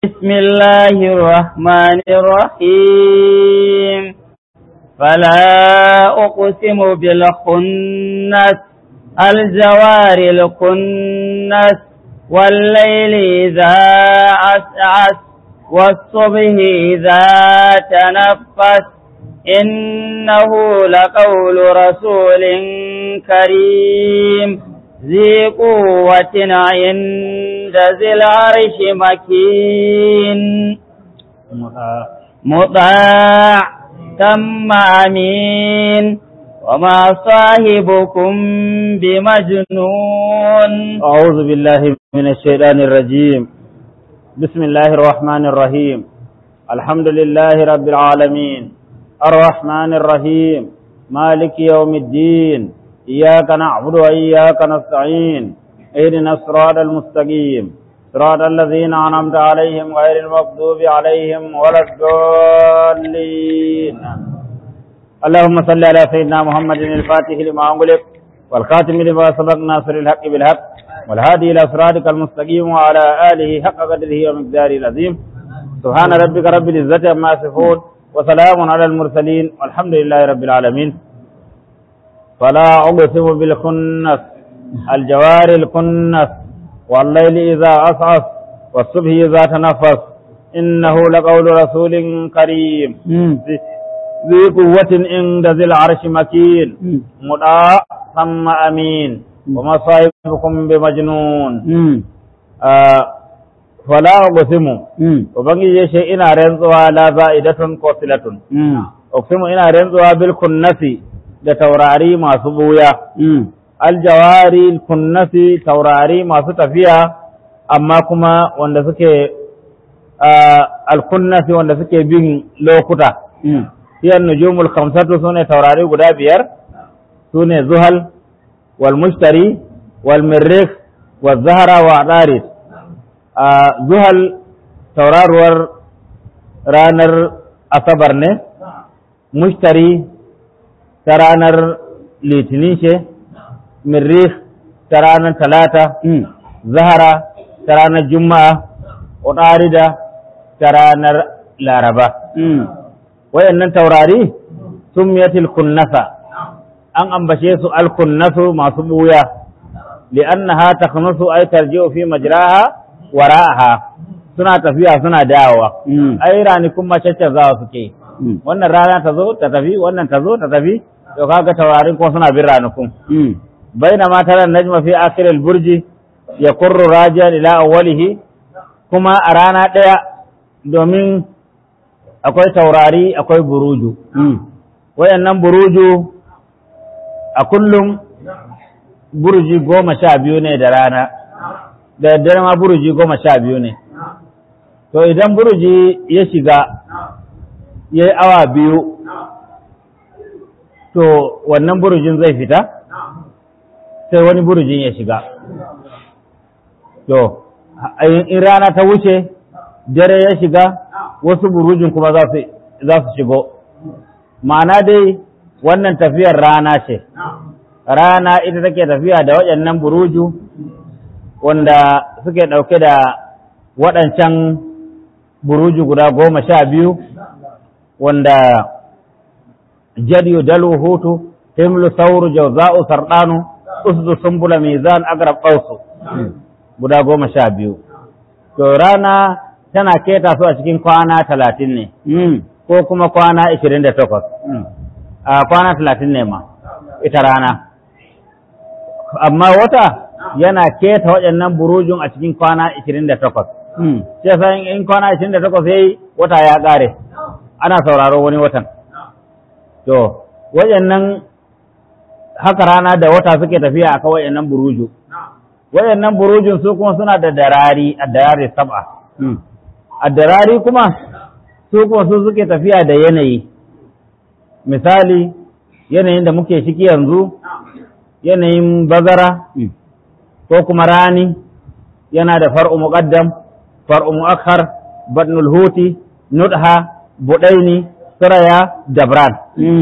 بسم الله الرحمن الرحيم فلا أقسم بالخنس الجوار الكنس والليل إذا عسعس والصبح إذا تنفس إنه لقول رسول كريم ذي قوة عند ذي العرش مكين مطاع ثم أمين وما صاحبكم بمجنون أعوذ بالله من الشيطان الرجيم بسم الله الرحمن الرحيم الحمد لله رب العالمين الرحمن الرحيم مالك يوم الدين إياك نعبد وإياك نستعين اهدنا الصراط المستقيم صراط الذين أنعمت عليهم غير المغضوب عليهم ولا الضالين اللهم صل على سيدنا محمد الفاتح لما أغلق والخاتم لما سبق ناصر الحق بالحق والهادي إلى صراطك المستقيم وعلى آله حق قدره ومقداره العظيم سبحان ربك رب العزة عما يصفون وسلام على المرسلين والحمد لله رب العالمين فلا أقسم بالخنس الجوار الكنس والليل إذا عسعس والصبح إذا تنفس إنه لقول رسول كريم ذي قوة عند ذي العرش مكين مدعى ثم أمين وما صاحبكم بمجنون آه فلا أقسم وبنجي يشي إنا رنزوا لا زائدة قصلة أقسم إنا رنزوا بالكنس da taurari masu buya aljawari kunnasi taurari masu tafiya amma kuma wanda suke alkunnasi wanda suke bin lokuta hiyan nujumul khamsatu sune taurari guda biyar sune zuhal wal mushtari wal mirrikh wal zahra wa adaris zuhal tauraruwar ranar asabar ne mushtari ta ranar litinin ce mirrikh ta ranar talata zahara ta ranar juma'a udarida ta ranar laraba wayannan taurari sun miyatil kunnasa an ambace su alkunnasu masu buya li'annaha takhnasu ay tarji'u fi majraha wara'aha suna tafiya suna dawowa ai ranikun macece za suke wannan rana ta zo ta tafi wannan ta zo ta tafi to kaga taurarin ko suna bin ranakun baina ma tara najma fi akhir al-burji yaqurru rajian ila awwalihi kuma a rana daya domin akwai taurari akwai buruju wayannan buruju a kullum burji goma sha biyu ne da rana da daddare ma burji goma sha biyu ne to idan burji ya shiga ya yi awa biyu to wannan burujin zai fita sai wani burujin ya shiga to in rana ta wuce dare ya shiga wasu burujin kuma za su shigo ma'ana dai wannan tafiyar rana ce rana ita take tafiya da waɗannan buruju wanda suke ɗauke da waɗancan buruju guda goma sha biyu wanda jadiyu dalu hutu himlu sauru jauza'u sardanu usdu sumbula mizan agrab qausu guda goma sha biyu to rana tana keta su a cikin kwana talatin ne ko kuma kwana ishirin da takwas a kwana talatin ne ma ita rana amma wata yana keta waɗannan burujin a cikin kwana ishirin da takwas sai in kwana ishirin da takwas yayi wata ya ƙare ana sauraro wani watan to waɗannan haka rana da wata suke tafiya a kawai nan buruju waɗannan burujin su kuma suna da darari a darari saba a darari kuma su kuma su suke tafiya da yanayi misali yanayin da muke ciki yanzu yanayin bazara ko kuma rani yana da far'u muqaddam far'u mu'akhar badnul huti nudha budaini suraya dabran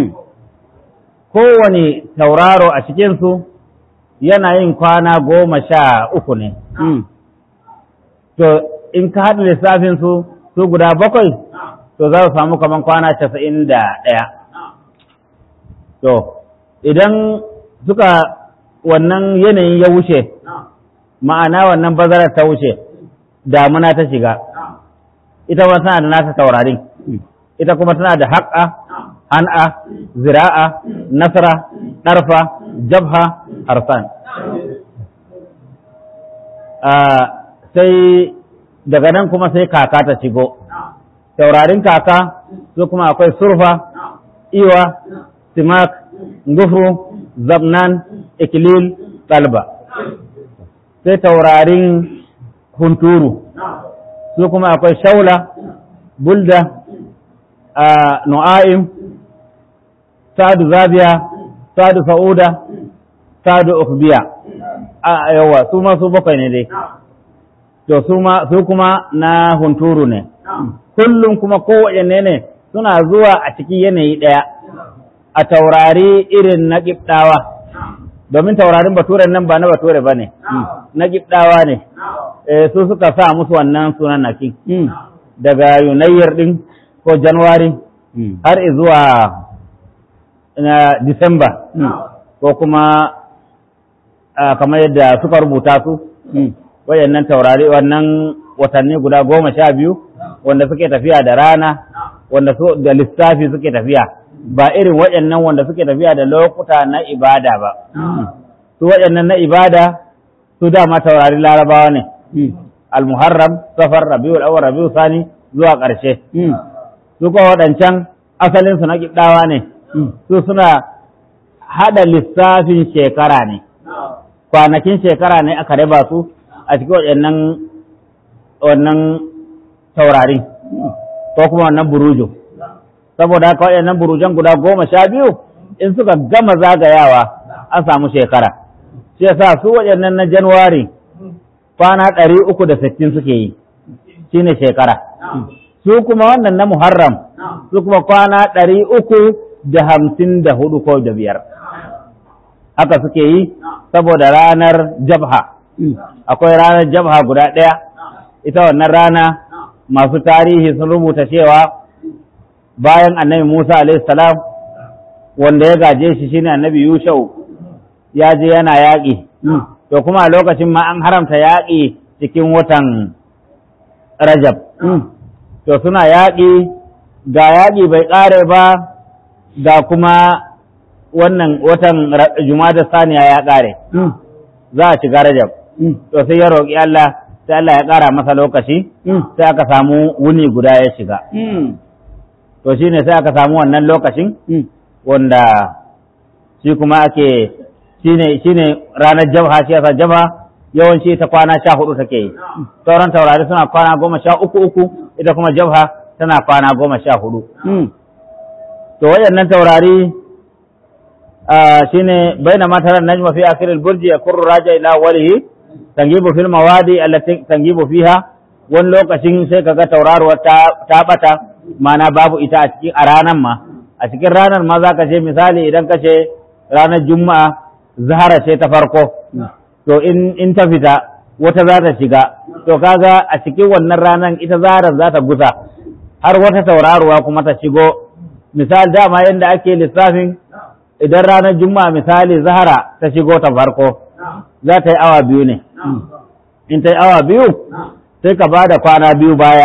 kowane tauraro a cikinsu yana yin kwana goma sha uku ne to in ka haɗa lissafin su su guda bakwai to za su samu kaman kwana casa'in da ɗaya to idan suka wannan yanayin ya wuce ma'ana wannan bazarar ta wuce damuna ta shiga ita ma tana da nata taurarin ita kuma tana da haƙa han'a zira'a nasara ɗarfa jabha harsan sai daga nan kuma sai kaka ta shigo taurarin kaka su kuma akwai surfa iwa simak gufru zabnan ikilil ɗalba sai taurarin hunturu su kuma akwai shaula bulda a nu'a'im sadu zabiya sadu fa'uda sadu ukbiya a yawa su ma su bakwai ne dai to su kuma na hunturu ne kullum kuma kowaɗanne ne suna zuwa a cikin yanayi ɗaya a taurari irin na ƙibɗawa domin taurarin baturen nan ba na bature ba ne na ƙibɗawa ne su suka sa musu wannan sunan naki daga yunayyar ɗin ko januwari har zuwa na disamba ko kuma kamar yadda suka rubuta su wayannan taurari wannan watanni guda goma sha biyu wanda suke tafiya da rana wanda su da lissafi suke tafiya ba irin wayannan wanda suke tafiya da lokuta na ibada ba su wayannan na ibada su dama taurari larabawa ne al-muharram safar rabiul awwal rabiul sani zuwa ƙarshe su kuma waɗancan asalin su na kiddawa ne su suna hada lissafin shekara ne kwanakin shekara ne aka raba su a cikin waɗannan wannan taurari ko kuma wannan buruju saboda haka waɗannan burujan guda goma sha biyu in suka gama zagayawa an samu shekara shi yasa su waɗannan na januwari kwana ɗari uku da sittin suke yi shine shekara su kuma wannan na muharram su kuma kwana ɗari uku da hamsin da hudu ko da biyar haka suke yi saboda ranar jabha akwai ranar jabha guda ɗaya ita wannan rana masu tarihi sun rubuta cewa bayan annabi Musa salam wanda ya gaje shi shine annabi Yushau ya je yana yaƙi to kuma a lokacin ma an haramta yaƙi cikin watan Rajab to suna yaƙi ga yaƙi bai ƙare ba ga kuma wannan watan Jumada saniya ya ƙare za a shiga Rajab to sai ya roƙi Allah sai Allah ya ƙara masa lokaci sai aka samu wuni guda ya shiga to shine sai aka samu wannan lokacin wanda shi kuma ake shine shine ranar jabha shi yasa jabha yawanci ta kwana sha hudu take yi sauran taurari suna kwana goma sha uku uku ita kuma jabha tana kwana goma sha hudu to waɗannan taurari shine baina mataran najma fi akhir al-burj yakurru raja ila walihi tangibu fil mawadi allati tangibu fiha wani lokacin sai kaga tauraruwar ta ta bata mana babu ita a cikin a ranar ma a cikin ranar ma zaka ce misali idan ka ce ranar juma'a zahara ce ta farko to in in ta fita wata za ta shiga to kaga a cikin wannan ranar ita zaharar za ta gusa har wata tauraruwa kuma ta shigo misali dama yadda ake lissafin idan ranar juma'a misali zahara ta shigo ta farko za ta yi awa biyu ne in ta yi awa biyu sai ka ba da kwana biyu baya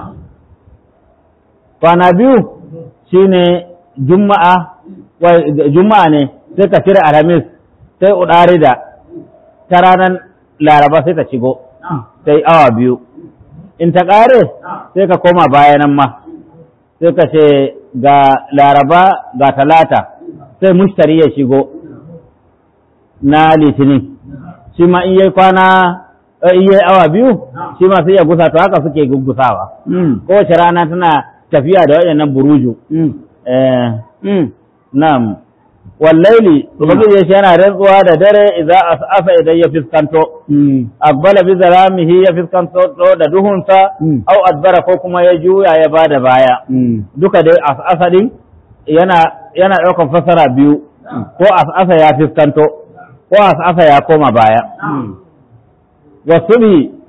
kwana biyu shine juma'a juma'a ne sai ka cire alhamis sai udari da ta ranar laraba sai ta shigo ta yi awa biyu in ta ƙare sai ka koma bayanan ma sai ka ce ga laraba ga talata sai mushtari ya shigo na litinin shi ma in yi kwana in yi awa biyu shi ma sai ya gusa to haka suke gugusawa kowace rana tana tafiya da waɗannan buruju na'am wallaili ubangiji ya yana rantsuwa da dare idan asa idan ya fiskanto akbala bi zaramihi ya fiskanto da duhunsa au adbara ko kuma ya juya ya bada baya duka dai asa din yana yana ɗaukar fasara biyu ko asa ya fiskanto ko asa ya koma baya wasubhi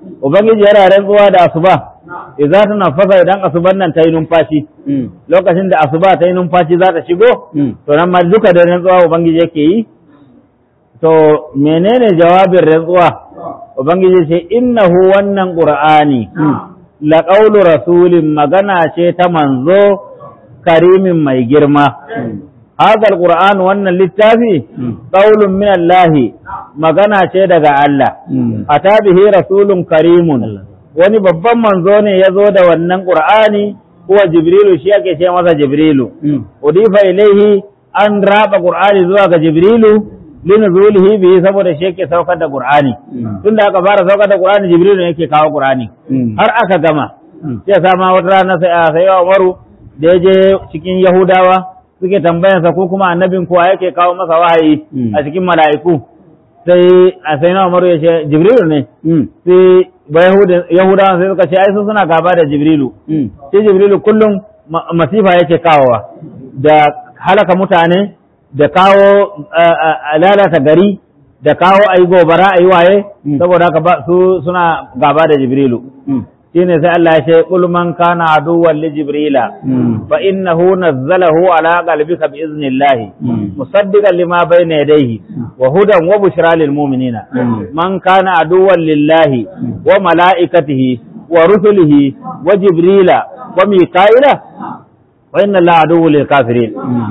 ubangiji yana rantsuwa da asuba idza tanaffasa idan asuban nan ta yi numfashi lokacin da asuba ta yi numfashi za ta shigo to nan ma duka da rantsuwa ubangiji yake yi to menene jawabin rantsuwa ubangiji ce innahu wannan qur'ani la qawlu rasulin magana ce ta manzo karimin mai girma hadha alquran wannan littafi qawlun min Allah magana ce daga Allah ata bihi rasulun karimun wani babban manzo ne ya zo da wannan qur'ani huwa jibrilu shi ake ce masa jibrilu udifa ilaihi an raba qur'ani zuwa ga jibrilu linuzulihi bihi saboda shi yake saukar da qur'ani tunda aka fara saukar da qur'ani jibrilu ne yake kawo qur'ani har aka gama sai sa ma wata rana sai sai wa Umaru da ya je cikin Yahudawa suke tambayansa ko kuma annabin kuwa yake kawo masa wahayi a cikin mala'iku sai a sai na Umaru ya ce jibrilu ne sai ba Yahudawa sai suka ce ai su suna gaba da jibrilu sai jibrilu kullum masifa yake kawowa da halaka mutane da kawo lalata gari da kawo a yi gobara a yi waye saboda haka su suna gaba da jibrilu shine sai Allah ya ce qul man kana aduwwan li jibrila fa innahu nazzalahu ala qalbika bi iznillah musaddiqan lima bayna yadayhi wa hudan wa bushra lil mu'minina man kana aduwwan lillahi wa malaikatihi wa rusulihi wa jibrila wa mika'ila wa inna allaha aduwwun lil kafirin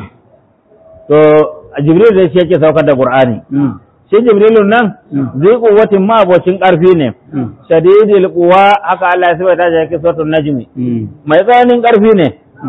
to jibril da shi yake saukar da qur'ani shi jibrilun nan zai kuwatin ma abocin ƙarfi ne shadidil quwa haka Allah ya sabata shi yake suratul najmi mai tsananin ƙarfi ne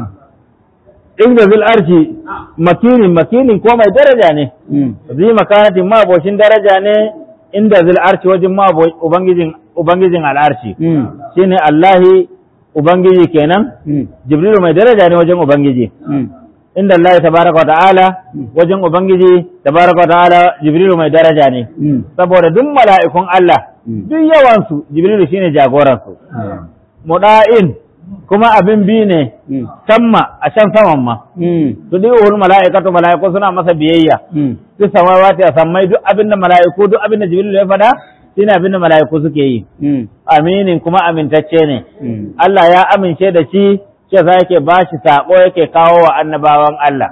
inda zil arshi makinin makinin ko mai daraja ne zai makanatin ma abocin daraja ne inda zil arshi wajen ma ubangijin ubangijin al'arshi shine Allahi ubangiji kenan jibrilu mai daraja ne wajen ubangiji inda Allah tabaraka wa ta'ala wajen Ubangiji tabaraka wa ta'ala Jibrilu mai daraja ne saboda duk mala'ikun Allah duk yawansu Jibrilu shine jagoransu muda'in kuma abin bi ne samma a can saman ma su duk uhul mala'ikatu mala'iku suna masa biyayya duk samawati a sammai duk abin da mala'iku duk abin da Jibrilu ya faɗa shine abin da mala'iku suke yi aminin kuma amintacce ne Allah ya amince da shi shi za yake ba shi saƙo yake kawo wa annabawan Allah.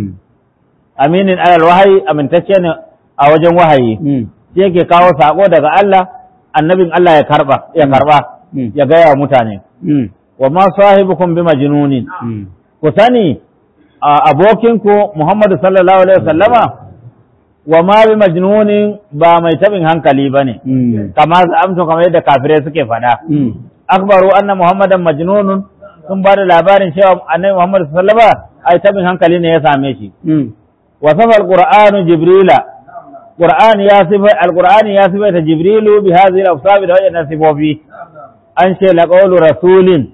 Aminin alal wahayi amintacce ne a wajen wahayi, shi yake kawo saƙo daga Allah, annabin Allah ya karɓa, ya karɓa, ya gaya wa mutane. Wa ma sahibukum bi majnunin. Ku sani abokinku Muhammadu sallallahu alaihi wasallama wa ma bi majnunin ba mai tabin hankali bane. Kama amsa kamar yadda kafirai suke faɗa. Akbaru anna Muhammadan majnunun sun ba da labarin cewa annabi Muhammad sallallahu alaihi wasallam ai tabin hankali ne ya same shi wa safa alqur'anu jibrila qur'an ya sifa alqur'ani ya sifa ta jibrilu bi hadhihi al-awsaf da wajen sifofi an ce la qawlu rasulin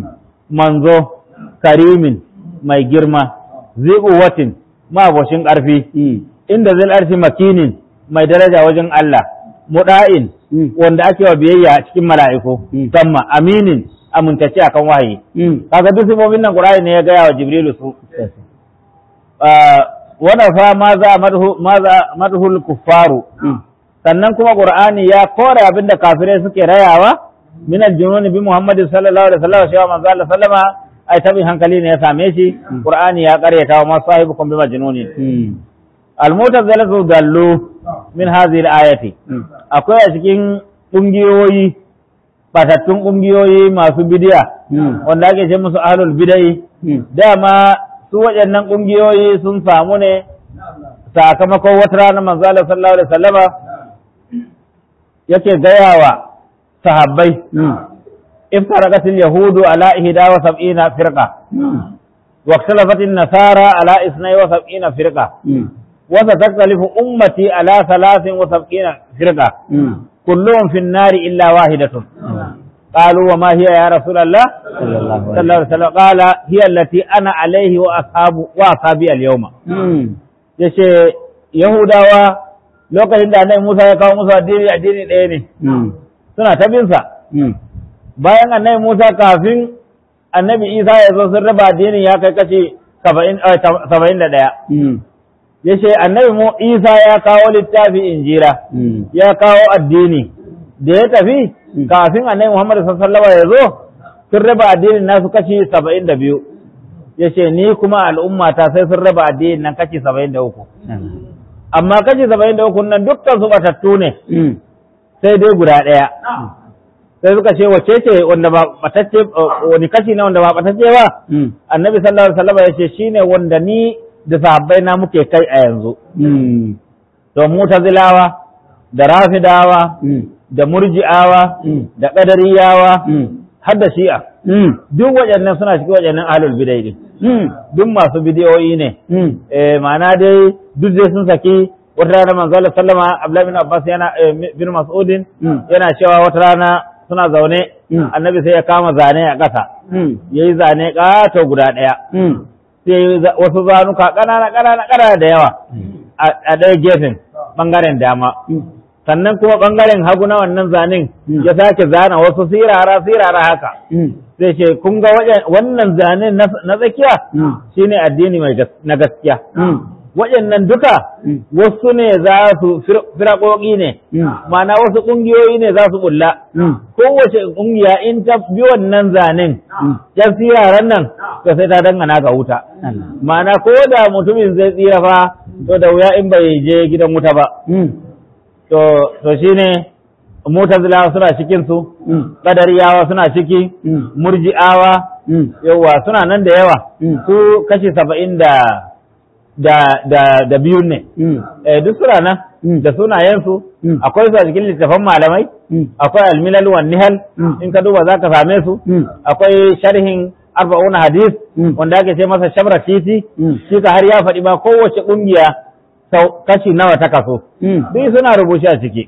manzo karimin mai girma ziquwatin ma boshin karfi inda zil arshi makinin mai daraja wajen Allah muda'in wanda ake wa biyayya cikin mala'iku tamma aminin amintacce akan wahayi kaga duk sifofin nan Qur'ani ne ya gaya wa Jibrilu su wanda fa ma za ma za madhul kuffaru sannan kuma Qur'ani ya kore abinda kafirai suke rayawa min al-jununi bi Muhammad sallallahu alaihi wasallam cewa manzo Allah sallama ai tabi hankali ne ya same shi Qur'ani ya karyata wa ma sahibukum bi majnuni al-mutazilatu dallu min hadhihi al-ayati akwai a cikin kungiyoyi batattun ƙungiyoyi masu bidiya wanda ake ce musu ahlul bidai dama su waɗannan ƙungiyoyi sun samu ne sakamakon wata rana manzo Allah sallallahu alaihi wasallama yake gaya wa sahabbai iftaraqat al-yahudu ala ihda wa sab'ina firqa wa ikhtalafat an-nasara ala isnai wa sab'ina firqa wa satakhtalifu ummati ala thalathin wa sab'ina firqa كلهم في النار إلا واحدة قالوا وما هي يا رسول الله صلى الله عليه وسلم قال هي التي أنا عليه وأصحاب وأصحابي اليوم yace Yahudawa lokacin da annabi Musa ya kawo musu addini addini ɗaya ne suna ta bin sa bayan annabi Musa kafin annabi Isa ya zo sun raba addinin ya kai kace saba'in da ɗaya ya ce annabi mu isa ya kawo littafi injira ya kawo addini da ya tafi kafin annabi Muhammad sallallahu alaihi wasallam ya zo sun raba addinin nasu kashi 72 yace ni kuma al'umma ta sai sun raba addinin nan kashi 73 amma kashi 73 nan dukkan su batattu ne sai dai guda ɗaya sai suka ce wace ce wanda ba batacce wani kashi ne wanda ba batacce ba annabi sallallahu alaihi wasallam ya ce shine wanda ni da sahabbai na muke kai a yanzu to mutazilawa da rafidawa da murji'awa da qadariyawa har da shi'a duk waɗannan suna cikin waɗannan ahlul bidai din duk masu bidiyoyi ne eh ma'ana dai duk dai sun saki wata rana manzo Allah sallama Abdullah bin Abbas yana bin Mas'udin yana cewa wata rana suna zaune annabi sai ya kama zane a ƙasa yayi zane ƙato guda ɗaya sai wasu zanuka ƙanana ƙanana ƙanana da yawa a ɗaya gefen ɓangaren dama sannan kuma ɓangaren hagu na wannan zanen ya sake zana wasu sirara sirara haka sai ce kun ga wannan zanen na tsakiya shine addini mai na gaskiya waɗannan duka wasu ne za su firaƙoƙi ne ma'ana wasu ƙungiyoyi ne za su bulla kowace ƙungiya in ta bi wannan zanen yan siraran nan to sai ta dangana ga wuta ma'ana ko da mutumin zai tsira fa to da wuya in bai je gidan wuta ba to to shine mutazilawa suna cikin su qadariyawa suna ciki murji'awa yawa suna nan da yawa su kashi saba'in da da da da biyun ne eh duk suna nan da sunayensu akwai su a cikin littafan malamai akwai almilal wan nihal in ka duba zaka same su akwai sharhin arba'una hadis wanda ake ce masa shabra titi shi ka har ya faɗi ba kowace ƙungiya sau kashi nawa ta kaso duk suna rubuce a ciki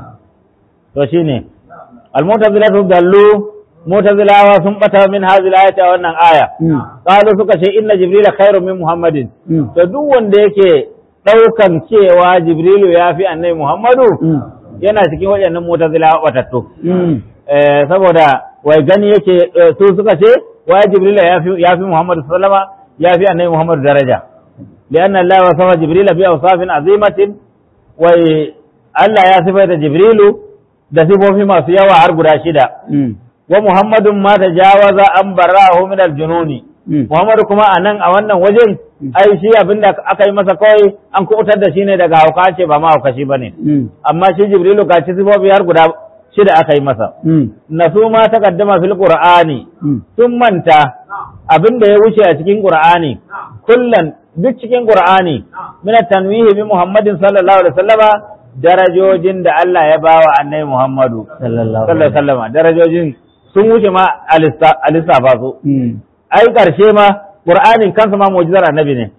to shine almutazilatu dallu mutazilawa sun bata min hazil ayati a wannan aya qalu suka ce inna jibrila khairu min muhammadin to duk wanda yake daukan cewa jibrilu ya fi annabi muhammadu yana cikin waɗannan mutazilawa batattu saboda wai gani yake su suka ce wai jibrila ya fi ya fi muhammadu sallama ya fi annabi muhammadu daraja لأن الله وصف جبريل بأوصاف عظيمة وي Allah ya sifaita Jibrilu da sifofi masu yawa har guda shida. Wa Muhammadun ma ta jawaza an barahu min aljununi. Muhammadu kuma a nan a wannan wajen ai shi abin da aka yi masa kawai an kubutar da shi ne daga hauka ce ba ma haukashi ba ne. Amma shi Jibrilu ga ci sifofi har guda shida aka yi masa. Nasu ma ta kaddama fil Qur'ani sun manta abin da ya wuce a cikin Qur'ani kullan duk cikin Qur'ani min tanwihi bi Muhammadin sallallahu alaihi wasallama darajojin da Allah ya bawa Annabi Muhammadu sallallahu alaihi wasallama darajojin sun wuce ma a lissafa su ai karshe ma Qur'anin kansa ma mu'jizar Annabi ne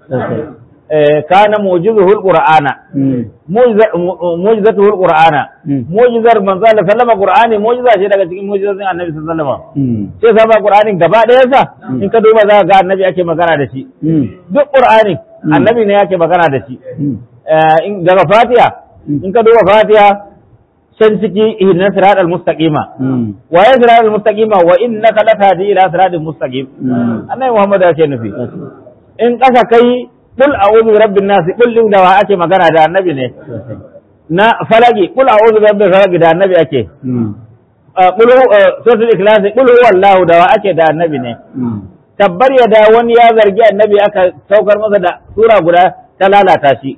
kana mu'jizuhul Qur'ana mu'jizatuhul Qur'ana mu'jizar manzo Allah sallama Qur'ani mu'jiza ce daga cikin mu'jizozin Annabi sallallahu alaihi wasallam sai sama Qur'anin gaba ɗaya sa in ka duba za ka ga Annabi ake magana da shi duk Qur'ani Annabi ne yake magana da shi daga Fatiha in ka duba Fatiha can ciki ihdinas siratal mustaqima wa ya siratal mustaqima wa innaka latahdi ila siratal mustaqim Annabi Muhammad ya ce nufi in kasa kai kul a'udhu bi rabbin nas kul din da wa ake magana da annabi ne na falaki kul a'udhu bi rabbil falaq da annabi ake kul suratul ikhlas kul huwallahu da wa ake da annabi ne tabbar ya da wani ya zargi annabi aka saukar masa da sura guda ta lalata shi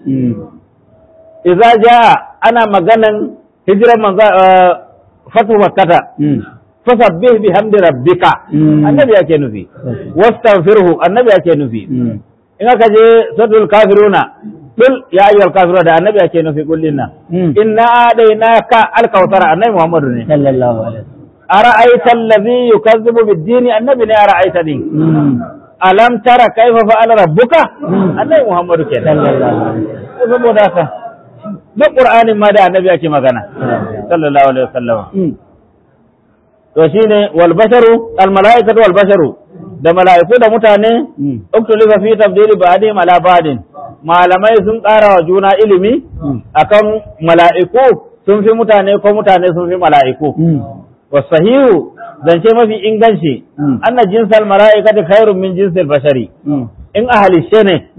idza jaa ana maganan hijiran manzo fatu makkata fasabbih bihamdi rabbika annabi yake nufi wastaghfirhu annabi yake nufi in aka je suratul kafiruna kul ya ayyuhal kafiruna da annabi yake nufi kullin nan inna adainaka alkawthara annabi muhammadu ne sallallahu alaihi ara'aita allazi yukazzibu bid-din annabi ne ara'aita din alam tara kaifa fa'ala rabbuka annabi muhammadu ke sallallahu alaihi saboda haka na qur'anin ma da annabi yake magana sallallahu alaihi wasallam to shine wal basharu al malaikatu wal basharu da mala'iku da mutane uktulifa fi tabdili ba'dihim ala ba'din malamai sun ƙara wa juna ilimi akan mala'iku sun fi mutane ko mutane sun fi mala'iku wasahihu zance mafi inganci anna jinsal mala'ikati khairun min jinsil bashari in a halishe ne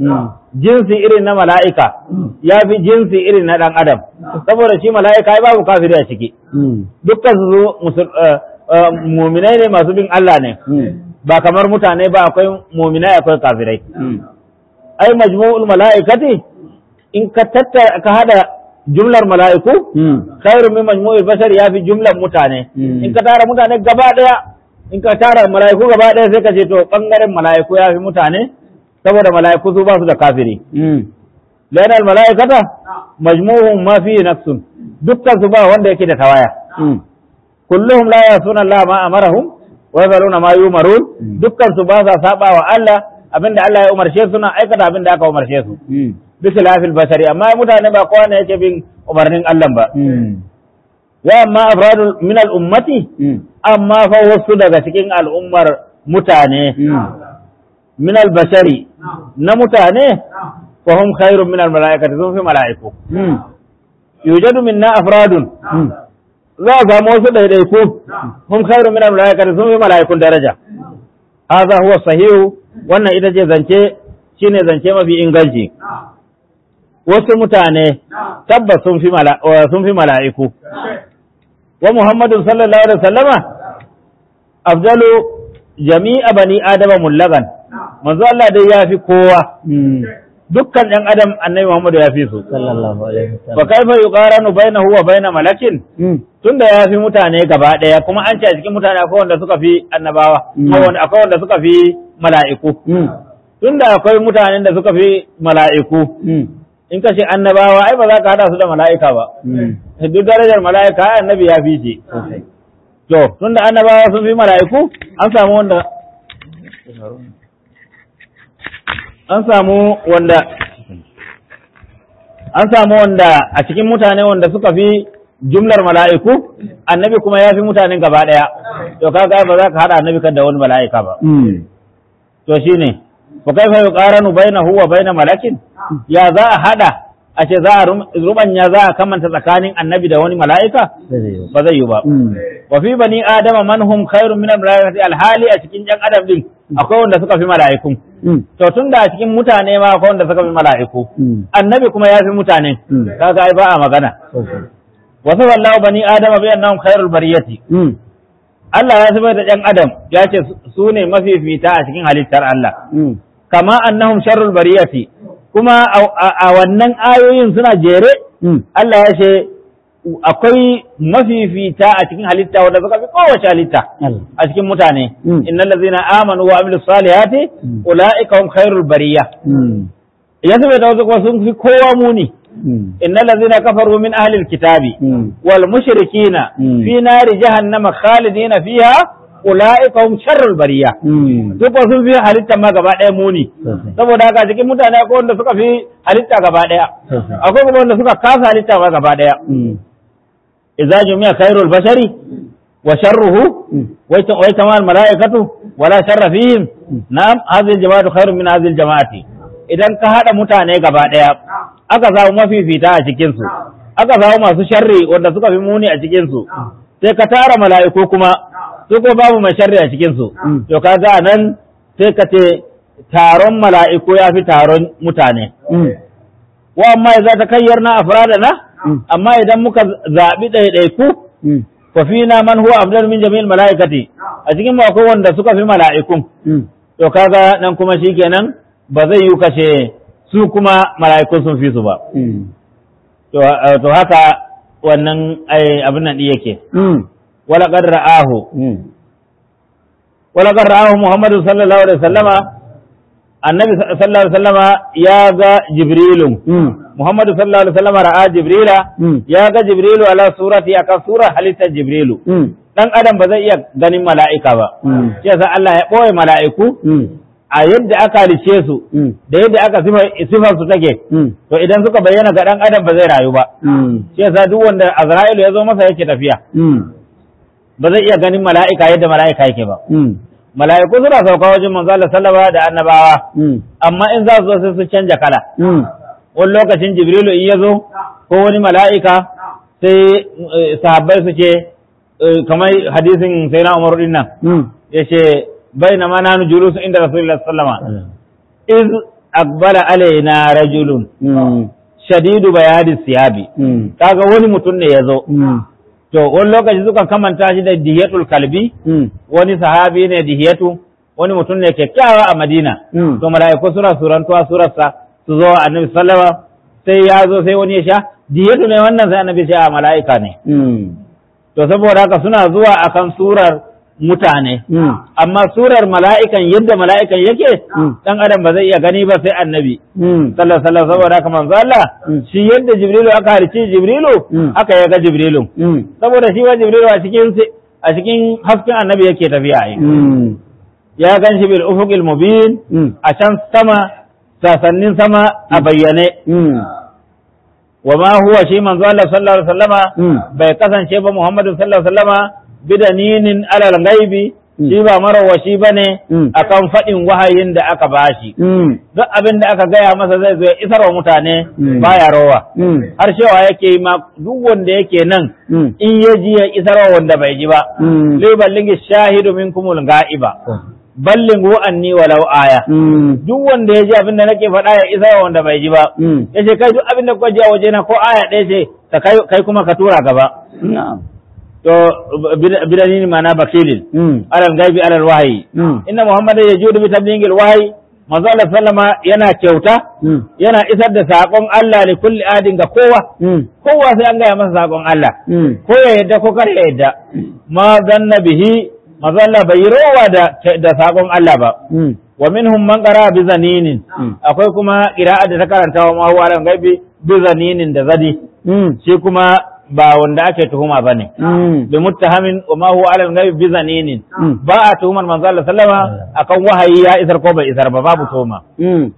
jinsi irin na mala'ika ya fi jinsi irin na ɗan adam saboda shi mala'ika ai babu kafiri a ciki dukkan su musul- eh, eh, muminai ne masu bin Allah ne ba kamar mutane ba akwai muminai akwai kafirai ai majmu'ul mala'ikati in ka tattara ka hada jumlar mala'iku khairu min majmu'il bashar ya fi jumlar mutane Mm. in ka tara mutane gaba daya in ka tara mala'iku gaba daya sai ka ce to bangaren mala'iku ya fi mutane saboda mala'iku su ba su da kafiri lana al mala'ikata majmu'uhum ma fi nafsun dukkan su ba wanda yake da tawaya kulluhum la yasuna Allah ma amarahum wa yafaluna ma yumarun dukkan su ba sa saba wa Allah abinda Allah ya umarce su na aikata abinda aka umarce su bisa lafil bashari amma mutane ba kowa ne yake bin umarnin Allah ba wa amma afradul min al ummati amma fa wasu daga cikin al'ummar mutane min al bashari na mutane fa hum khairun min al malaikati sun fi mala'iku yujadu minna afradun za a samu wasu ɗaiɗaiku hum khairun min al malaikati sun fi mala'ikun daraja hadha huwa sahihu wannan ita ce zance shine zance mafi inganci wasu mutane tabbas sun fi mala- wa- sun fi mala'iku wa Muhammadu sallallahu alaihi wasallama afdalu jami'a bani adama mullagan manzo Allah dai ya fi kowa dukkan ɗan adam annabi Muhammadu ya fi su sallallahu alaihi fa wasallam kaifa yuqaranu bainahu wa baina malakin tunda ya fi mutane gaba ɗaya kuma an ce a cikin mutane akwai wanda suka fi annabawa Mm. akwai wanda- akwai wanda suka fi mala'iku tunda akwai mutanen da suka fi mala'iku in ka ce annabawa ai ba za ka hada su da mala'ika ba duk darajar mala'ika ai annabi ya fi shi to tunda annabawa sun fi mala'iku an samu wanda an samu wanda an samu wanda a cikin mutane wanda suka fi jumlar mala'iku annabi kuma ya fi mutanen gaba ɗaya to kaga ba za ka hada annabi kan da wani mala'ika ba to shine fa kaifa yuqaranu bainahu wa baina malakin ya za a hada a ce za a rum- rubanya za a kamanta tsakanin annabi da wani mala'ika ba zai yi ba wa fi bani adama man hum khairun min al-malaikati alhali a cikin yan adam din akwai wanda suka fi mala'ikun to tunda a cikin mutane ma akwai wanda suka fi mala'iku annabi kuma ya fi mutane Mm. kaga ai ba a magana wa sallallahu bani adama bi annahum khairul bariyati Allah ya zubar da yan adam ya ce su ne mafifita a cikin halittar Allah kama annahum sharrul bariyati kuma a- a a wannan ayoyin suna jere Allah ya ce akwai mafifita a cikin halitta wanda suka fi kowace halitta a cikin mutane Mm. innal ladzina amanu wa amilus salihati Mm. ulaika hum khairul bariya ya zube da wasu kuma sun fi kowa muni innal ladzina kafaru min ahli alkitabi wal mushrikina Mm. fi nari jahannama khalidina fiha ulaika hum sharrul bariya duk wasu sun fi halitta ma gaba ɗaya muni saboda haka cikin mutane akwai wanda suka fi halitta gaba ɗaya akwai kuma wanda suka kasa halitta ma gaba ɗaya idza jumi'a khairul bashari wa sharruhu wa tamal malaikatu wala sharra fihim na'am hadhihi jama'atu khairun min hadhihi jama'ati idan ka hada mutane gaba ɗaya aka samu mafifita a cikin su aka samu masu sharri wanda suka fi muni a cikin su sai ka tara mala'iku kuma su ko babu mai sharri a cikin su Mm. to kaga nan sai ka ce taron mala'iku ya fi taron mutane wa amma idza takayyarna afradana Mm. amma idan muka zabi ɗaiɗaiku fa fina man huwa afdal min jami'il mala'ikati a cikin mu akwai wanda suka fi mala'ikun to kaga nan kuma shikenan ba zai yi kashe su kuma mala'ikun sun fi su ba to eh, to haka wannan ai abin nan din yake wala qad ra'ahu wala qad ra'ahu muhammadu sallallahu alaihi wasallama annabi sallallahu alaihi wasallama ya ga jibrilun muhammadu sallallahu alaihi wasallama ra'a jibrila ya ga jibrilu ala surati akan sura halittar jibrilu dan adam ba zai iya ganin mala'ika ba shi yasa Allah ya ɓoye mala'iku a yadda aka halice su da yadda aka sifar su take to idan suka bayyana ga dan adam ba zai rayu ba shi yasa duk wanda Azra'ilu ya zo masa yake tafiya ba zai iya ganin mala'ika yadda mala'ika yake ba mala'iku suna sauka wajen manzo Allah sallama da annabawa amma in za su zo sai su canja kala wani lokacin Jibrilu in ya zo ko wani mala'ika sai eh, sahabbai su ce eh, kamar hadisin sai na Umar din nan ya ce bai na mana nu julusu inda Rasulullah sallama iz aqbala alaina rajulun Mm. shadidu bayadi siyabi Mm. kaga wani mutum ne yazo Mm. to wani lokaci suka kamanta shi da dihiyatul kalbi Mm. wani sahabi ne dihiyatu wani mutum ne kyakkyawa a Madina Mm. to mala'iku suna surantuwa surarsa su zo annabi sallama sai ya zo sai wani ya sha diyatu ne wannan sai annabi ce a mala'ika ne Mm. to saboda haka suna zuwa akan surar mutane Mm. amma surar mala'ikan yadda mala'ikan yake Mm. dan adam ba zai iya gani ba sai annabi Mm. sallallahu alaihi wasallam saboda haka manzo Allah Mm. shi yadda jibrilu aka harici jibrilu Mm. aka yaga jibrilu Mm. saboda shi wa jibrilu a cikin a cikin hasken annabi yake tafiya ai Mm. ya gan shi bil ufuqil mubin Mm. a can sama sasannin sama a bayyane Mm. wa ma huwa shi manzo Allah sallallahu alaihi wasallama Mm. bai kasance ba Muhammadu sallallahu alaihi wasallama bidaninin alal ghaibi Mm. shi ba marawashi bane Mm. akan fadin wahayin da aka bashi Mm. duk abin da aka gaya masa zai zo ya isar wa mutane Mm. baya rowa Mm. har cewa yake yi ma duk wanda yake nan Mm. in ya ji ya isar wa wanda bai ji ba Mm. liballingi shahidu minkumul ga'iba ballighu anni walau aya Mm. duk wanda ya ji abin da nake faɗa ya isa wa wanda bai ji ba Mm. ya ce kai duk abin da kuka ji a waje na ko aya ɗaya ce ka kai kai kuma ka tura gaba Na'am. to bid- bidani mana bakilin Mm. alal gaibi alal wahayi Mm. inna muhammadan yajudu bi tablighil wahyi manzo Allah sallama yana kyauta Mm. yana isar da sakon Allah li kulli adin ga kowa Mm. kowa sai an gaya masa sakon Allah Mm. ko ya yadda ko kar ya yadda ma zanna bihi manzo Allah bai yi rowa da da sakon Allah ba Mm. wa minhum man qara bi zaninin Mm. akwai kuma qira'a da ta karanta wa ma huwa alam gaibi bi zaninin da zadi Mm. shi kuma ba wanda ake tuhuma bane Mm. bi muttahamin wa ma huwa alam gaibi bi zaninin Mm. ba a tuhumar manzo Allah sallama akan wahayi ya isar ko bai isar ba babu tuhuma Mm.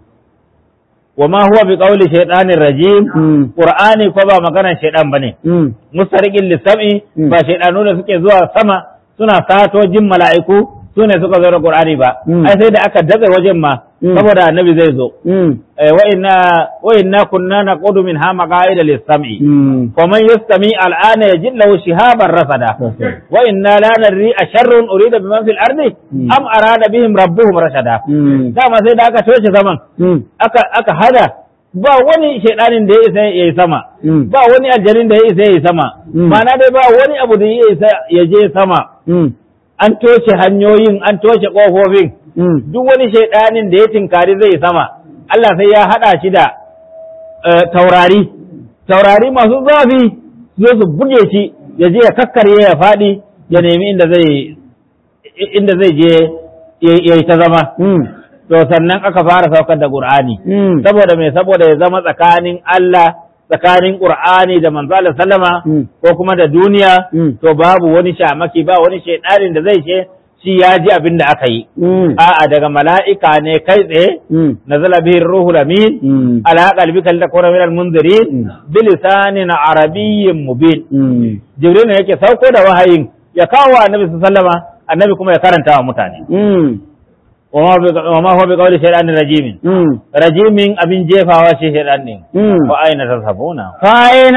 wa ma huwa bi qawli shaytanir rajim Mm. qur'ani ko ba maganar shaydan bane Mm. mustariqin lisami Mm. ba shaydanu da suke zuwa sama suna sato jin mala'iku su ne suka zo da qur'ani ba Mm. ai sai da aka datse wajen ma Mm. saboda annabi zai zo Mm. Eh, wa inna wa inna kunna naqudu min ha maqaida lis-sam'i Mm. wa man yastami al'ana yajid lahu shihaban rasada wa inna la nadri asharrun urida biman fil ardi Mm. am arada bihim rabbuhum rashada Mm. dama sai da aka toshe zaman Mm. aka aka hada ba wani shaidanin da ya isa ya yi sama Mm. ba wani aljanin da ya isa ya yi sama Mm. ma'ana dai ba wani abu da ya isa ya je sama Mm. an toshe hanyoyin an toshe ƙofofin Mm. duk wani shaidanin da ya tinkari zai sama Allah sai ya haɗa shi da eh, taurari taurari masu zafi zo su buge shi ya je ya kakkarye ya faɗi ya nemi inda zai inda zai je ya ya yi ta zama Mm. to sannan aka fara saukar da Qur'ani Mm. saboda mai saboda ya zama tsakanin Allah tsakanin Qur'ani da manzo Allah sallama Mm. ko kuma da duniya Mm. to babu wani shamaki ba wani shaidanin da zai ce shi ya ji abin da aka yi Mm. a'a daga mala'ika ne kai tsaye Mm. nazala bihi ruhul amin Mm. ala qalbika litakuna minal munzirin Mm. bilisanin arabiyyin mubin Mm. jibril ne yake sauko da wahayin ya kawo wa annabi sallama annabi kuma ya karanta wa mutane Mm. wa ma huwa bi qawli shaytanin rajimin Mm. rajimin abin jefawa shi shaytan ne Mm. wa aina tazhabuna فأين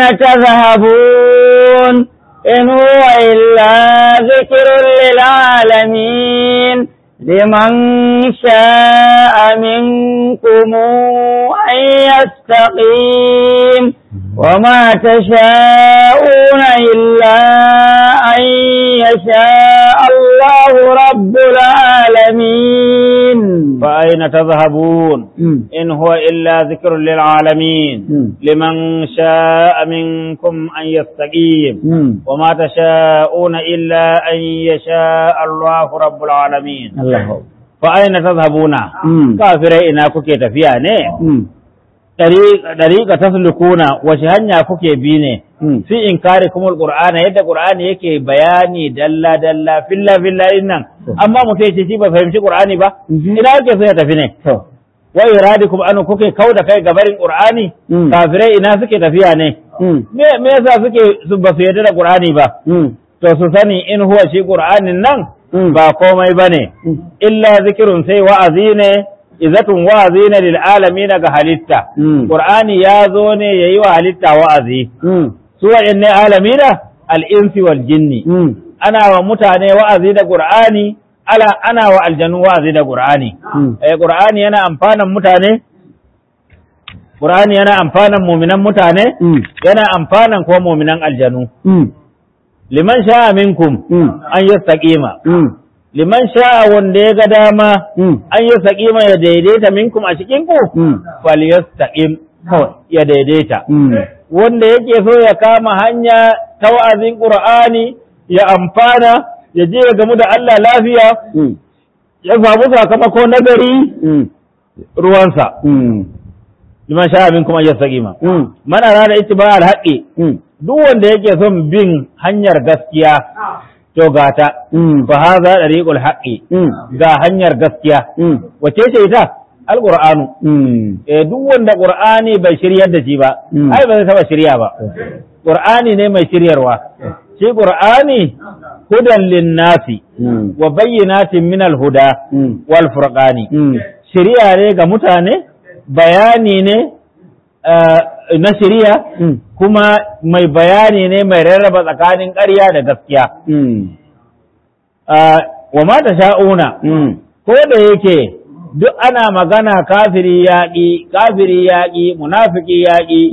تذهبون إن هو إلا ذكر للعالمين لمن شاء منكم أن يستقيم وما تشاءون إلا أن يشاء الله رب العالمين fa aina tazhabun مم. in huwa illa dhikrun lil alamin مم. liman sha'a minkum an yastaqim مم. وما تشاءون إلا أن يشاء الله رب العالمين الله فأين تذهبون مم. كافرين إنا كوكي تفيا ne مم. ɗariƙa taslukuna wace hanya kuke bi ne مم. fi inkarikum alqur'ana yadda qur'ani yake bayani dalla dalla filla filla innan amma mutum yace shi ba fahimci qur'ani ba Mhm. ina yake so ya tafi ne To. wa iradikum an kuke kauda kai gabarin qur'ani Mm. kafirai ina suke tafiya ne Mm. me me yasa suke su ba su yarda da qur'ani ba Mm. to su sani in huwa shi qur'anin nan Mm. ba komai bane Mm. illa zikirun sai wa'azi ne izatun wa'azi ne lil alamin ga halitta Mm. qur'ani ya zo ne yayi wa halitta wa'azi Mm. su waɗanne alamina al-insi wal jinni Mm. ana wa mutane wa'azi da qur'ani ala ana wa aljanu wa'azi da qur'ani Mm. eh qur'ani yana amfanan mutane Qur'ani yana amfanan muminan mutane yana amfanan kuma muminan aljanu liman sha'a minkum an yastaqima liman sha'a wanda ya ga dama an yastaqima ya daidaita minkum a cikin ku falyastaqim ya daidaita wanda yake so ya kama hanya ta wa'azin Qur'ani ya amfana ya je ya gamu da Allah lafiya ya samu sakamako nagari ruwansa liman sha'a minkum an yastaqima man arada ittiba al-haqqi duk wanda yake son bin hanyar gaskiya to gata fa hadha dariqul haqqi ga hanyar gaskiya wace ce ita alqur'anu eh duk wanda qur'ani bai shiryar da shi ba ai ba zai taba shirya ba qur'ani ne mai shiryarwa shi qur'ani hudan linnasi wa bayyinatin min al-huda wal furqani shiriya ne ga mutane bayani ne na shiriya kuma mai bayani ne mai rarraba tsakanin ƙarya da gaskiya wa ma ta sha'una ko da yake duk ana magana kafiri yaƙi kafiri yaƙi munafiki yaƙi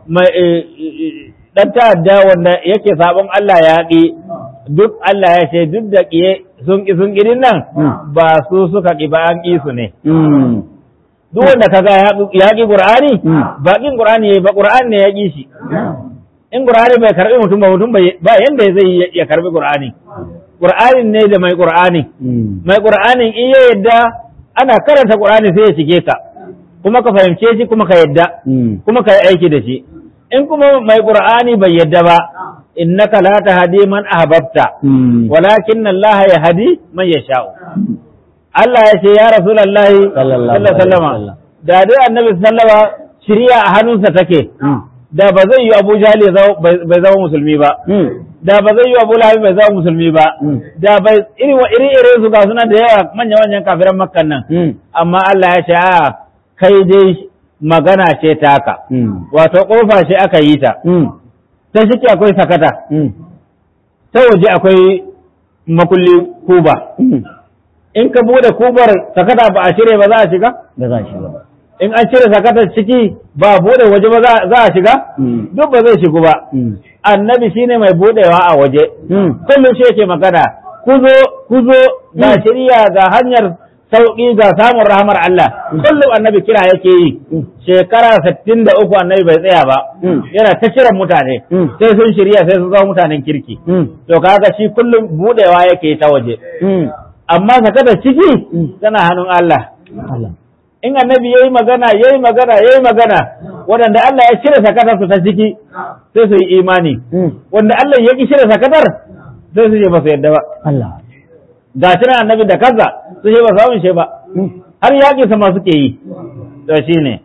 ɗan ta'adda wanda yake sabon Allah yaƙi duk Allah ya ce duk da ƙiye sun ƙi sun ƙirin nan ba su suka ƙi ba an ƙi su ne duk wanda kaga ya ƙi Qur'ani ba ƙin Qur'ani ba Qur'ani ne ya ƙi shi in Qur'ani bai karbi mutum ba mutum ba yanda zai ya karbi Qur'ani Qur'ani ne da mai Qur'ani mai Qur'ani in ya yadda ana karanta Qur'ani sai ya shige ka kuma ka fahimce shi kuma ka yadda kuma ka yi aiki da shi in kuma mai Qur'ani bai yadda ba innaka la tahdi man ahbabta walakin Allah yahdi man yasha'u Allah ya ce ya Rasulullahi sallallahu alaihi wasallam da dai Annabi sallama shiriya a hannunsa take da ba zai yi Abu Jahl bai zama musulmi ba da ba zai yi Abu Lahab bai zama musulmi ba da bai iri wa iri iri su ga suna da yawa manya manyan kafiran Makkan nan amma Allah ya ce a kai dai magana ce taka wato kofa ce aka yi ta ta shike akwai sakata ta waje akwai makulli kuba in ka bude kubar sakata ba a cire ba za a shiga? Ba za a shiga ba. In an cire sakatar ciki ba bude waje ba za a shiga? Duk ba zai shigu ba. Annabi shine mai budewa a waje. Kullum shi yake magana, kuzo, kuzo, ga shirya ga hanyar sauƙi ga samun rahamar Allah. Kullum annabi kira yake yi. Shekara sittin da uku annabi bai tsaya ba. Yana ta kiran mutane. Sai sun shirya sai sun zama mutanen kirki. To kaga shi kullum budewa yake ta waje. amma sakatar ciki tana hannun Allah. In annabi ya yi magana, ya yi magana, ya yi magana, waɗanda Allah ya cire sakatar su ta ciki sai su yi imani. Wanda Allah ya ƙi cire sakatar sai su ce ba su yadda ba. Ga shi na annabi da kansa su ce ba su amince ba. Har yaƙi sama suke yi. To shi ne.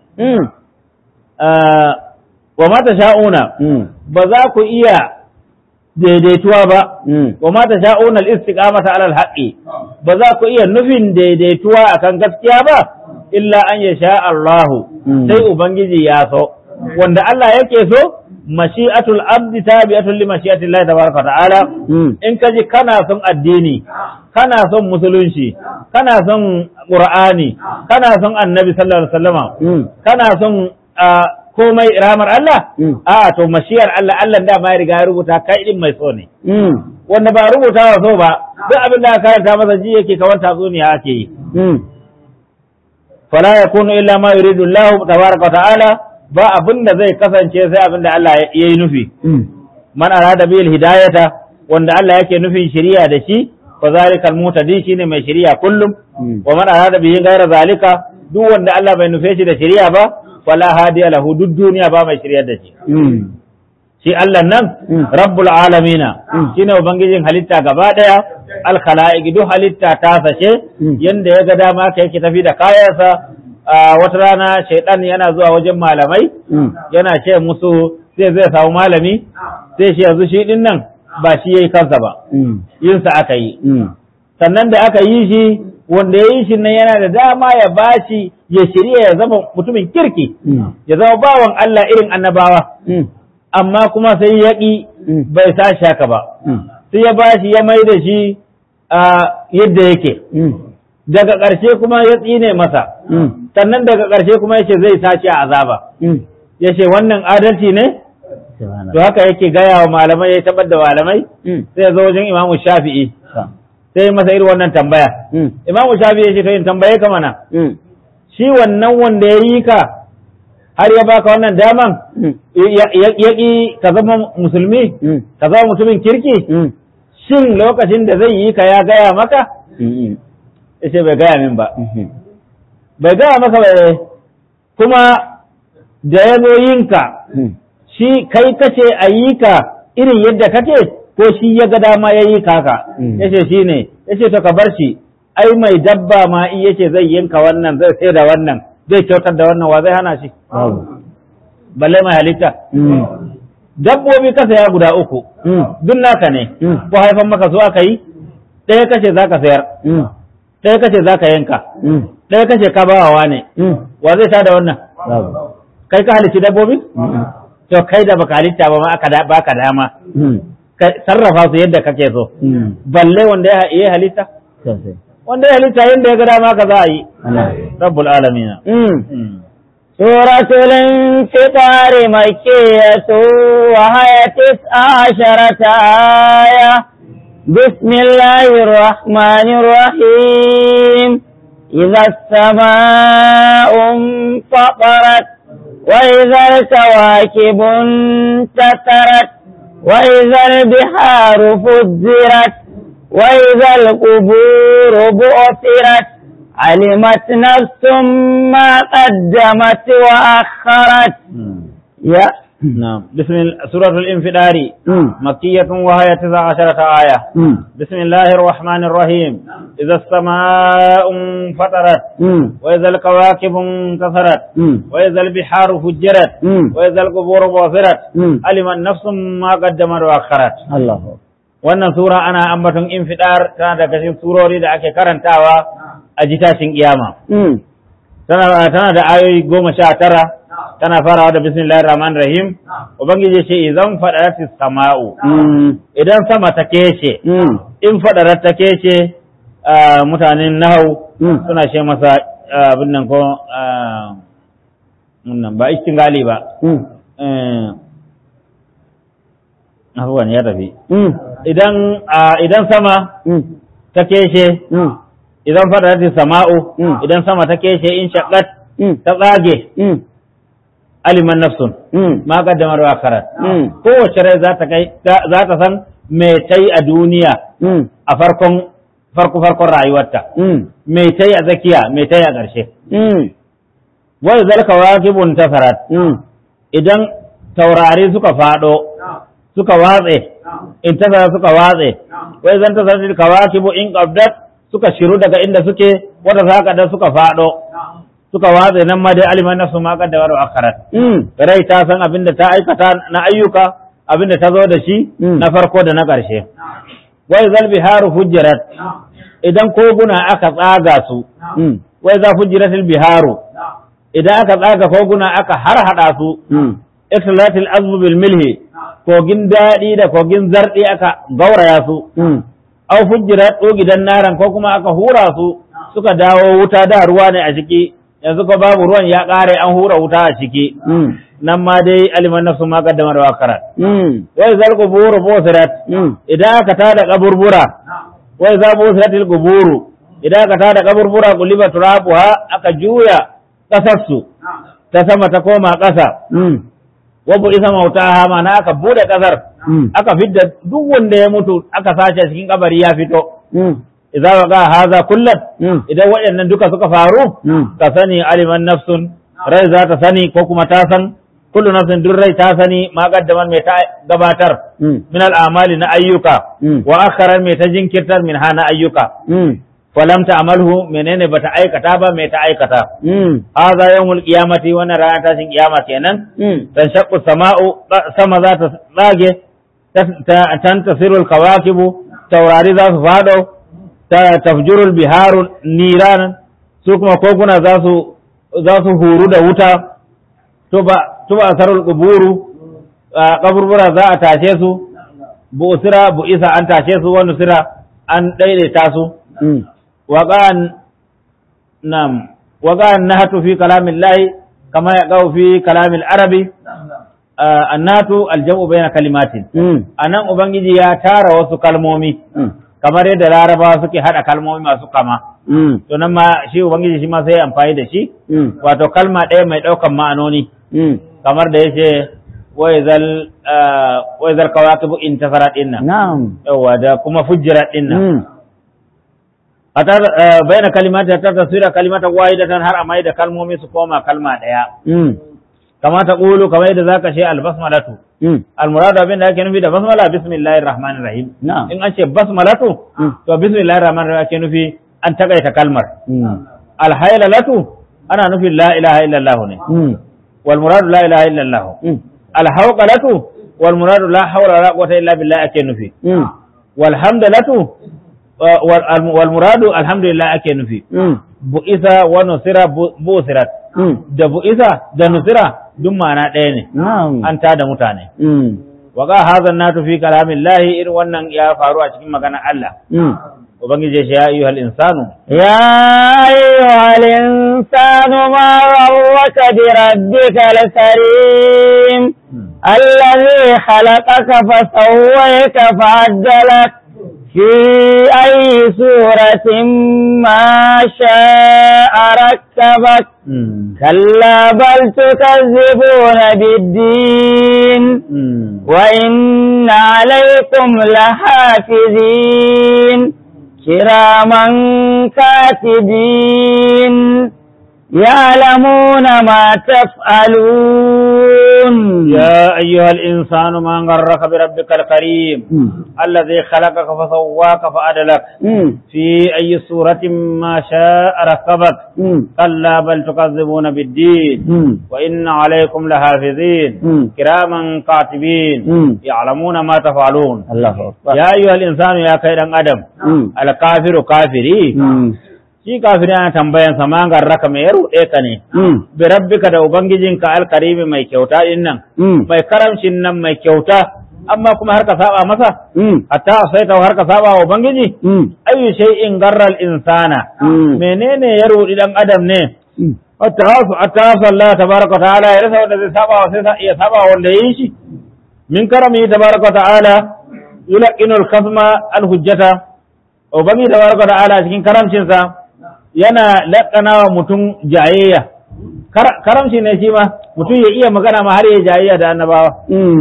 Wa mata sha'una ba za ku iya daidaituwa ba wa ma tasha'una al-istiqamata 'ala al-haqqi ba za ku iya nufin daidaituwa akan gaskiya ba illa an yasha Allahu sai ubangiji ya so wanda Allah yake so mashi'atul abdi tabi'atul li mashi'ati Allah tabaraka ta'ala in ka ji kana son addini kana son musulunci kana son qur'ani kana son annabi sallallahu alaihi wasallama kana son komai ramar Allah a to mashiyar Allah Allah da ma ya riga ya rubuta kai din mai so ne wanda ba rubuta wa so ba duk abin da aka karanta masa ji yake kamar tatsuniya ake yi fala yakunu illa ma yuridu Allah tabaraka wa ta'ala ba abin da zai kasance sai abin da Allah ya yi nufi man arada bil hidayata wanda Allah yake nufin shari'a da shi fa zalikal mutadi shine mai shari'a kullum wa man arada bihi ghayra zalika duk wanda Allah bai nufe shi da shari'a ba fala hadiya lahu duk duniya ba mai shiryar da shi shi Allah nan rabbul alamina shine ubangijin halitta gaba daya al khalaiq duk halitta ta sace yanda ya ga dama ka yake tafi da kayansa wata rana shaidan yana zuwa wajen malamai yana ce musu sai zai samu malami sai shi yanzu shi din nan ba shi yayi kansa ba yinsa aka yi sannan da aka yi shi wanda ya yi shi nan yana da dama ya bashi ya shirya ya zama mutumin kirki ya zama bawan Allah irin annabawa amma kuma sai ya ƙi bai sa shaka ba sai ya bashi ya mai da shi yadda yake daga ƙarshe kuma ya tsine masa Mm. sannan daga ƙarshe kuma yace zai sace a azaba Mm. yace wannan adalci ne Subhanallah. to haka yake gaya wa malamai ya tabbar da malamai Mm. sai ya zo wajen imamu shafi'i Sa. sai ya masa irin wannan tambaya Mm. imamu shafi'i ya ce to in tambaye ka mana Mm. shi wannan wanda ya yi ka har ya baka wannan daman Mm. ya- ya ya ƙi ka zama musulmi Mm. ka zama mutumin kirki Mm. shin lokacin da zai yi ka ya gaya maka Mm. ya ce bai gaya min ba Mhm. bai gaya maka ba eh. kuma da ya zo yinka Mm. shi kai kace a yi ka irin yadda kake ko shi ya ga dama ya yi ka haka Mm. yace shi ne yace to ka bar shi ai mai dabba ma in yace zai yanka wannan zai sai da wannan zai kyautar da wannan wa zai hana shi Babu. balle mai halitta Mm. dabbobi ka saya guda uku Mm. duk naka ne Mm. ko haifan maka su aka yi ɗaya kace za ka sayar Mm. ɗaya kace za ka yanka Mm. ɗaya kace ka bawa ne Mm. wa zai tada wannan Babu. kai ka halicci dabbobi Mm. to kai da baka halitta ba ma aka da baka dama Mm. ka sarrafa su yadda kake so Mm. balle wanda ya yi halitta Sosai. wanda ya halitta yadda ya ga dama ka za a yi Allah. rabbul alamin Mm. سورة الانفطار مكية وهي تسع عشرة آية بسم الله الرحمن الرحيم إذا السماء انفطرت وإذا الكواكب انتثرت وإذا البحار فجرت وإذا القبور بعثرت علمت نفس ما قدمت وأخرت يا نعم بسم الله سورة الانفطار مم. مكية وهي تسع عشرة آية مم. بسم الله الرحمن الرحيم إذا السماء انفطرت مم. وإذا الكواكب انكسرت مم. وإذا البحار فجرت مم. وإذا القبور بعثرت مم. علمت نفس ما قدمت وأخرت الله wannan sura ana ambaton infidar tana daga cikin surori da ake karantawa a jitashin kiyama مم. tana tana da ayoyi goma sha tara tana farawa da bismillahir rahmanir rahim ubangiji ce idan fadaratis sama'u مم. idan sama ta kece مم. in fadarar ta kece ah, mutanen nahau Mm. suna ce masa ah, abin nan ko ah, wannan ba istingali ba مم. eh abubuwan ya tafi مم. idan ah, idan sama مم. ta keshe مم. idan fadaratis sama'u Mm. idan sama ta keshe in shaqqat مم. ta tsage مم. aliman nafsun مم. ma kaddamar wa karat مم. kowace rai za ta kai za ta san me ta yi a duniya مم. a farkon farko farkon rayuwarta مم. me ta yi a tsakiya me ta yi a ƙarshe مم. wai zalka waqibun tasarat مم. idan taurari suka fado suka watse in tasara suka watse wai zan tasarat kawakibu in qabdat suka shiru daga inda suke wata saka da suka fado suka watse nan ma dai aliman nafsu ma kaddamar wa akharat مم. rai ta san abin da ta aikata na ayyuka abin da ta zo da shi Mm. na farko da na ƙarshe. Wai zal biharu hujjirat idan koguna aka tsaga su, مم. wai za hujjiratil biharu idan aka tsaga koguna aka harhaɗa su, مم. ikhtilatil azbu bil milhi kogin daɗi da kogin zarɗi aka gauraya su, مم. au hujjirat gidan naran ko kuma aka hura su suka dawo wuta da ruwa ne a ciki, yanzu ko babu ruwan ya ƙare an hura wuta a ciki. مم. nan ma dai aliman nafsu ma kaddama da wakarat مم. wai zal quburu busirat مم. idan aka tada kaburbura wai za busiratil quburu idan aka tada kaburbura quliba turabuha aka juya kasar su ta sama ta koma kasa مم. wa bu isa mautaha mana aka bude kasar مم. aka fidda duk wanda ya mutu aka sace cikin kabari ya fito مم. idza waqa haza kullat مم. idan waɗannan duka suka faru مم. ka sani aliman nafsun rai za ta sani ko kuma ta san kullu nafsin duk rai ta sani ma kaddaman mai ta gabatar مم. min al'amali na ayyuka Mm. wa akharan mai ta jinkirtar min hana ayyuka مم. falam ta amalhu menene bata aikata ba mai ta aikata مم. hadha yawmul qiyamati wannan rana tashin kiyama kenan مم. tanshaqqu sama'u sama za ta tsage tantasirul kawakibu taurari za su fado ta tafjurul biharu niran su kuma koguna za su za su huru da wuta tuba tuba sarul quburu kaburbura za a tashe su bu'sira bu'isa an tashe su wani sira an daidaita su مم. waqan nam waga annahatu fi kalamillahi kama yaqau fi kalamil arabi annatu aljam'u bayna kalimatin anan ubangiji ya tara wasu kalmomi kamar yadda larabawa suke hada kalmomi masu kama to nan ma shi ubangiji shi ma sai amfani da shi wato kalma ɗaya mai ɗaukan ma'anoni kamar da yace waizal waizal kawakibu intasarat dinnan na'am yawa da kuma fujjirat dinnan atar bayna kalimata ta tasira kalimatan wahidatan har amai da kalmomi su koma kalma ɗaya kama ta ƙulu kamar yadda zaka ce albasmalatu almuradu abin da ake nufi da basmala bismillahir rahmanir rahim na'am in an ce basmalatu to bismillahir rahmanir rahim ake nufi an takaita kalmar alhaylalatu ana nufin la ilaha illallah ne wal muradu la ilaha illallah alhawqalatu wal muradu la hawla wala quwwata illa billah ake nufi wal hamdalatu wal muradu alhamdulillah ake nufi bu'isa wa nusira bu'sirat da bu'isa da nusira duk ma'ana ɗaya ne na'am an tada mutane wa ga hazan natu fi kalamillahi irin wannan ya faru a cikin maganar Allah ubangiji ya ce ya ayyuhal insanu يا أيها الإنسان ما غرك بربك الكريم الذي خلقك فسويك فعدلك في أي سورة ما شاء ركبك كلا بل تكذبون بالدين وإن عليكم لحافظين كراما كاتبين يعلمون ما تفعلون يا أيها الإنسان ما غرك بربك الكريم الذي خلقك فسواك فعدلك في أي سورة ما شاء ركبك كلا بل تكذبون بالدين وإن عليكم لحافظين كراما كاتبين يعلمون ما تفعلون الله أكبر يا أيها الإنسان يا كيد أدم الكافر كافري shi kafiri ana tambayan sa man garraka mai ya ruɗe ka ne bi rabbika da ubangijinka alkarimi mai kyauta din nan mai karamcin nan mai kyauta amma kuma har ka saba masa hatta sai ta har ka saba wa ubangiji ayu shay'in garral insana menene ya ruɗi dan adam ne attasu attasu Allah tabaraka wa ta'ala ya rasa wanda zai saba wa sai iya saba wanda yin shi min karami tabaraka wa ta'ala yulaqinu al-khasma al-hujjata ubangi tabaraka wa ta'ala cikin karamcinsa yana laƙana wa mutum jayayya karamci ne shi ma mutum ya iya magana ma har ya jayayya da annabawa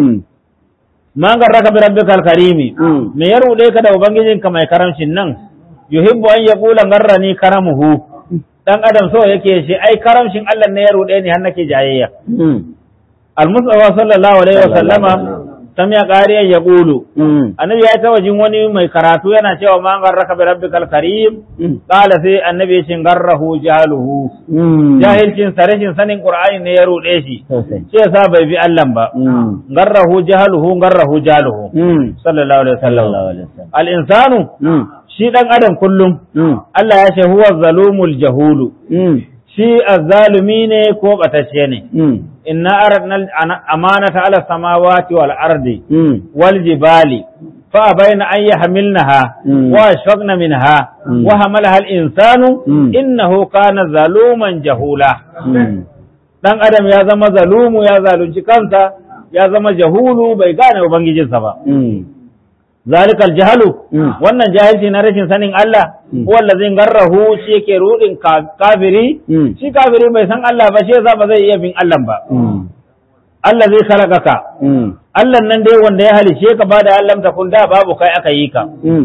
man garraka bi rabbikal karimi me ya rude ka da ubangijinka mai karamcin nan yuhibbu an yaqula garrani karamuhu dan adam so yake shi ai karamcin Allah ne ya rude ni har nake jayayya al-mustafa sallallahu alaihi wa sallama sam ya ƙariyan ya ƙulu. Annabi ya ta wajen wani mai karatu yana cewa ma garraka bi rabbikal karim qala sai annabi ya ce garrahu jahaluhu jahilcin sa rashin sanin qur'ani ne ya rude shi shi yasa bai bi Allah ba garrahu jahaluhu garrahu jahaluhu sallallahu alaihi wasallam al insanu shi dan adam kullum Allah ya ce huwa zalumul jahulu shi azzalumi ne ko batacce ne inna aradna amanata ala samawati wal ardi wal jibali fa bayna an yahmilnaha wa ashfaqna minha wa hamalaha al insanu innahu kana zaluman jahula dan adam ya zama zalumu ya zalunci kansa ya zama jahulu bai gane ubangijinsa ba zalikal jahalu wannan jahilci na rashin sanin Allah wanda zai garrahu shi yake rudin kafiri shi kafiri bai san Allah ba shi yasa ba zai iya bin Allah ba Allah zai khalaqaka Allah nan dai wanda ya halice ka ba da Allah ta kun da babu kai aka yi ka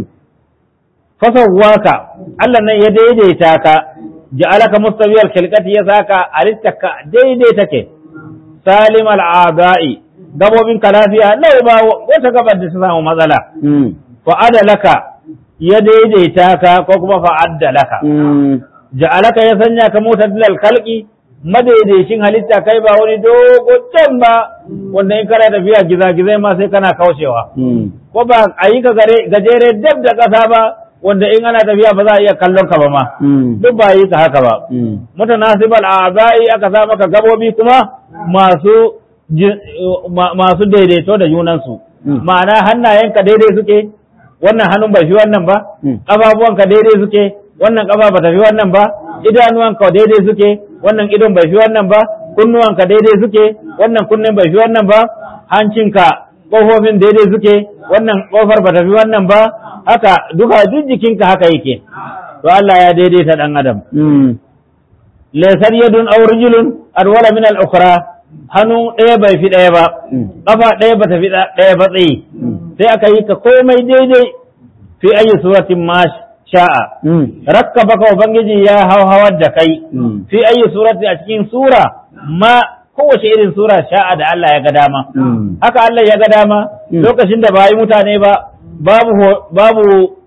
fasawwaka Allah nan ya daidaita ka ja'alaka mustawiyal khilqati ya saka alittaka daidai take salim al'adai gabobin ka lafiya lau ba wata gabar da ta samu matsala fa'ada laka ya daidaita ka ko kuma fa'adda laka ja'alaka ya sanya ka mota dilal kalki madaidaicin halitta kai ba wani dogo can ba wanda in kana tafiya gizagizai ma sai kana kaushewa ko ba a yi ka gajere dab da ƙasa ba wanda in ana tafiya ba za a iya kallon ka ba ma duk ba yi ka haka ba mutanasibal a'za'i aka sa maka gabobi kuma masu masu daidaito da junansu ma'ana hannayenka daidai suke wannan hannun bai fi wannan ba ƙafafuwanka daidai suke wannan kafa ba ta fi wannan ba idanuwanka daidai suke wannan idon bai fi wannan ba kunnuwanka daidai suke wannan kunnen bai fi wannan ba hancinka ƙofofin daidai suke wannan ƙofar ba ta fi wannan ba haka duka duk jikinka haka yake to Allah ya daidaita dan adam laysar yadun aw rijlun adwala min al-ukhra hannu ɗaya bai fi ɗaya ba ƙafa ɗaya ba ta fi ɗaya ba tsayi sai aka yi ka komai daidai fi ayi suratin ma sha'a rakka baka ubangiji ya hawar da kai fi ayi surati a cikin sura ma kowace irin sura sha'a da Allah ya ga dama haka Allah ya ga dama lokacin da ba yi mutane ba babu babu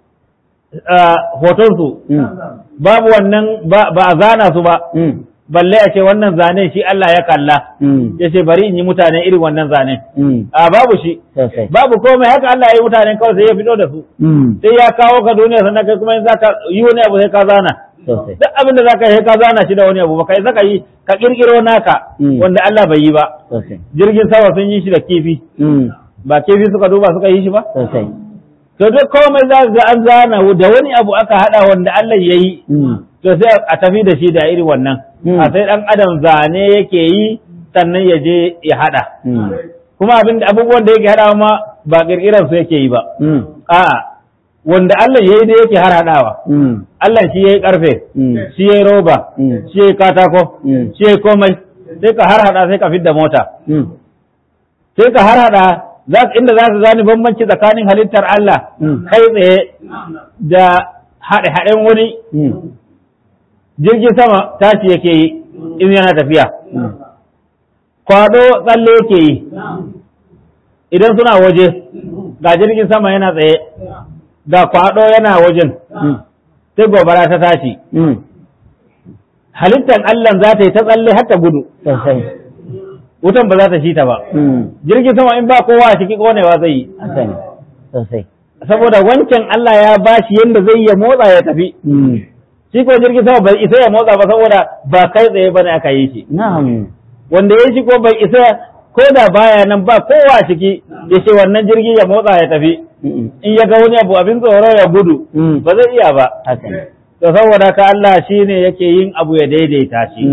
hotonsu babu wannan ba a zana su ba balle a ce wannan zane shi Allah ya kalla ya ce bari in yi mutane irin wannan zane a babu shi babu komai haka Allah ya yi mutane kawai sai ya fito da su sai ya kawo ka duniya sannan kai kuma in za ka yi wani abu sai ka zana duk abin da za ka yi ka zana shi da wani abu ba kai saka yi ka kirkiro naka wanda Allah bai yi ba jirgin sama sun yi shi da kifi ba kifi suka duba suka yi shi ba to duk komai za ga an zana da wani abu aka hada wanda Allah ya yi to sai a tafi da shi da irin wannan a sai dan adam zane yake yi sannan ya je ya hada kuma abin abubuwan da yake hadawa ma ba kirkiran su yake yi ba a'a wanda Allah ya yi da yake har hadawa Allah shi ya yi karfe shi ya yi roba shi ya yi katako shi ya yi komai sai ka har hada sai ka fidda mota sai ka har hada inda za ka gane bambanci tsakanin halittar Allah kai tsaye da haɗe-haɗen wani jirgin sama tashi yake yi in yana tafiya kwado tsalle yake yi idan suna waje ga jirgin sama yana tsaye ga kwado yana wajen sai gobara ta tashi halittar Allah za ta yi ta tsalle har ta gudu wutan ba za ta shi ta ba jirgin sama in ba kowa a ciki konewa zai yi saboda wancan Allah ya bashi yadda zai ya motsa ya tafi shi ko jirgin sama bai isa ya motsa ba saboda ba kai tsaye bane aka yi shi wanda ya shi ko bai isa ko da baya nan ba kowa a ciki ya ce wannan jirgi ya motsa ya tafi in ya ga wani abu abin tsoro ya gudu ba zai iya ba to saboda ka Allah shine yake yin abu ya daidaita shi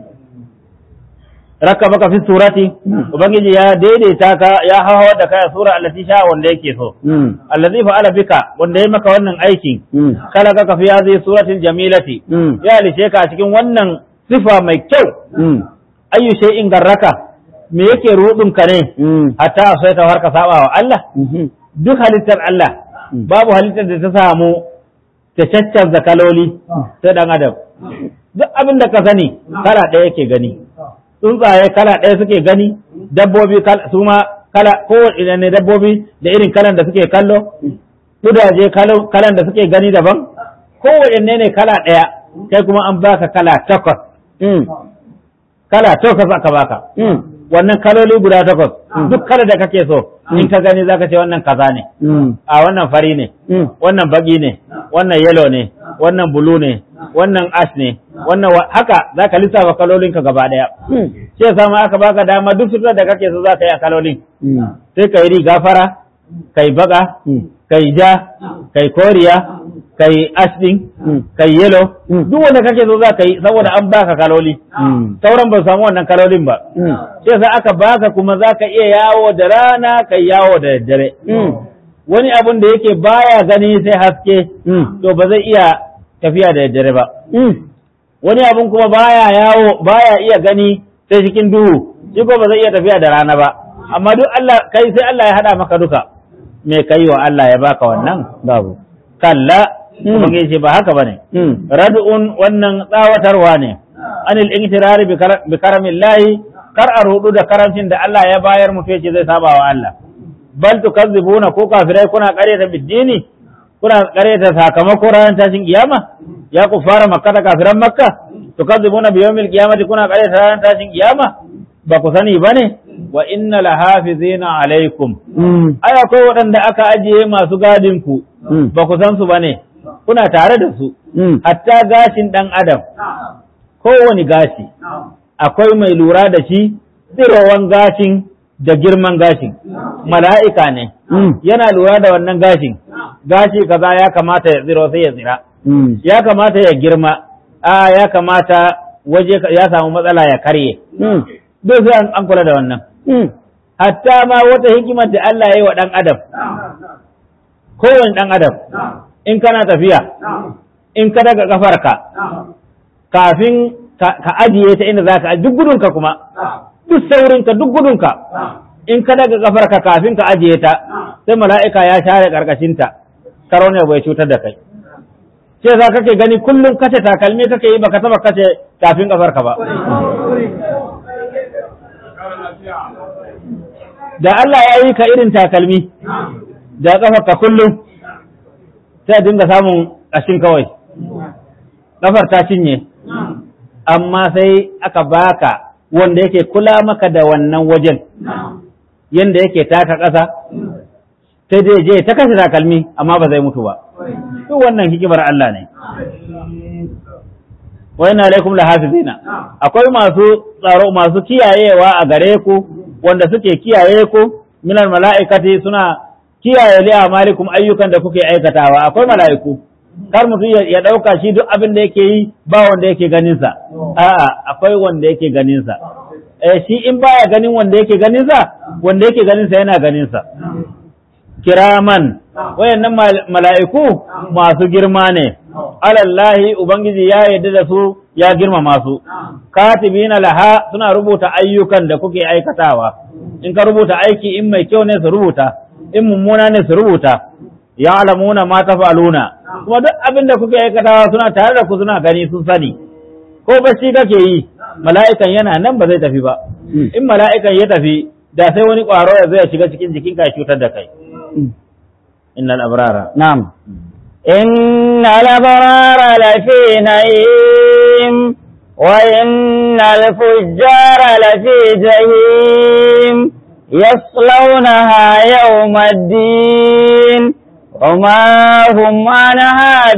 raka maka fi surati ubangiji ya daidaita ka ya hawa da kai sura allati sha wanda yake so allazi fa'ala bika wanda ya maka wannan aikin kala ka fi hadhihi suratil jamilati ya lishe ka cikin wannan sifa mai kyau ayu shay'in garraka me yake rudin ka ne hatta sai ta harka saba wa Allah duk halittar Allah babu halittar da ta samu ta caccanza kaloli sai dan adam duk abin da ka sani kala ɗaya yake gani tsuntsaye kala ɗaya suke gani dabbobi su ma kala kowane ne dabbobi da irin kalan da suke kallo kudaje kalan da suke gani daban kowane ne kala ɗaya kai kuma an baka kala takwas kala takwas aka baka wannan kaloli guda takwas duk kala da kake so in ka gani zaka ce wannan kaza ne a wannan fari ne wannan baki ne wannan yellow ne wannan blue ne wannan ash ne wannan haka zaka lissafa kalolin ka gaba daya shi yasa ma aka baka dama duk sutura da kake so zaka yi a kalolin sai kai riga fara kai baka kai ja kai koriya kai ash din kai yellow duk wanda kake so zaka yi saboda an baka kaloli sauran ba samu wannan kalolin ba shi yasa aka baka kuma zaka iya yawo da rana kai yawo da daddare wani abun da yake baya gani sai haske to ba zai iya tafiya da daddare ba wani abun kuma baya yawo baya iya gani sai cikin duhu shi ko ba zai iya tafiya da rana ba amma duk Allah kai sai Allah ya hada maka duka me kai wa Allah ya baka wannan babu kalla kuma ce ba haka bane rad'un wannan tsawatarwa ne anil intirari bi karamillahi kar a rudu da karamcin da Allah ya bayar mutu yace zai saba wa Allah bal tukazzibuna ko kafirai kuna ƙaryata biddini kuna ƙaryata sakamako ranar tashin kiyama ya ku fara makka da kafiran makka tukazzibuna bi yawmil qiyamati kuna ƙaryata ranar tashin kiyama ba ku sani bane wa inna lahafizina alaikum ai akwai waɗanda aka ajiye masu gadin ku ba ku san su bane kuna tare da su hatta gashin ɗan adam kowane gashi akwai mai lura da shi tsirowan gashin da girman gashin mala'ika ne yana lura da wannan gashin gashi kaza ya kamata ya tsiro sai ya tsira Mm. ya kamata ya girma a ya kamata waje ka- ya samu matsala ya karye Mm. duk sai an- an kula da wannan Mm. hatta ma wata hikimar da Allah ya yi wa ɗan adam kowane ɗan adam in kana tafiya in ka daga kafarka kafin ka ka ajiye ta inda za ka duk gudunka kuma duk saurinka duk gudunka in ka daga kafarka kafin ka ajiye ta sai mala'ika ya share karkashinta karo ne bai cutar da kai ce za kake gani kullum kace takalmi kake yi baka taba kace kafin kafarka ba da Allah ya yi ka irin takalmi da kafarka kullum sai a dinga samun ƙashin kawai kafar ta cinye amma sai aka baka wanda yake kula maka da wannan wajen yanda yake taka ƙasa sai dai je ta kashe takalmi amma ba zai mutu ba duk wannan hikimar Allah ne wa inna alaikum lahafizina akwai masu tsaro masu kiyayewa a gare ku wanda suke kiyaye ku minal mala'ikati suna kiyaye li amalikum ayyukan da kuke aikatawa akwai mala'iku kar mutum ya ya dauka shi duk abin da yake yi ba wanda yake ganin sa a'a akwai wanda yake ganin sa eh shi in baya ganin wanda yake ganin sa wanda yake ganin sa yana ganin sa kiraman wayannan mal- mala'iku masu girma ne alallahi ubangiji ya yarda da su ya girmama su katibina laha suna rubuta ayyukan da kuke aikatawa in ka rubuta aiki in mai kyau ne su rubuta in mummuna ne su rubuta ya'lamuna ma tafaluna kuma duk abin da kuke aikatawa suna tare da ku suna gani sun sani ko bacci kake yi mala'ikan yana nan ba zai tafi ba in mala'ikan ya tafi da sai wani ƙwaro ya zo ya shiga cikin jikinka ya cutar da kai innal abrara نعم إن الأبرار لفي نعيم وإن الفجار لفي جحيم يصلونها يوم الدين وما هم عنها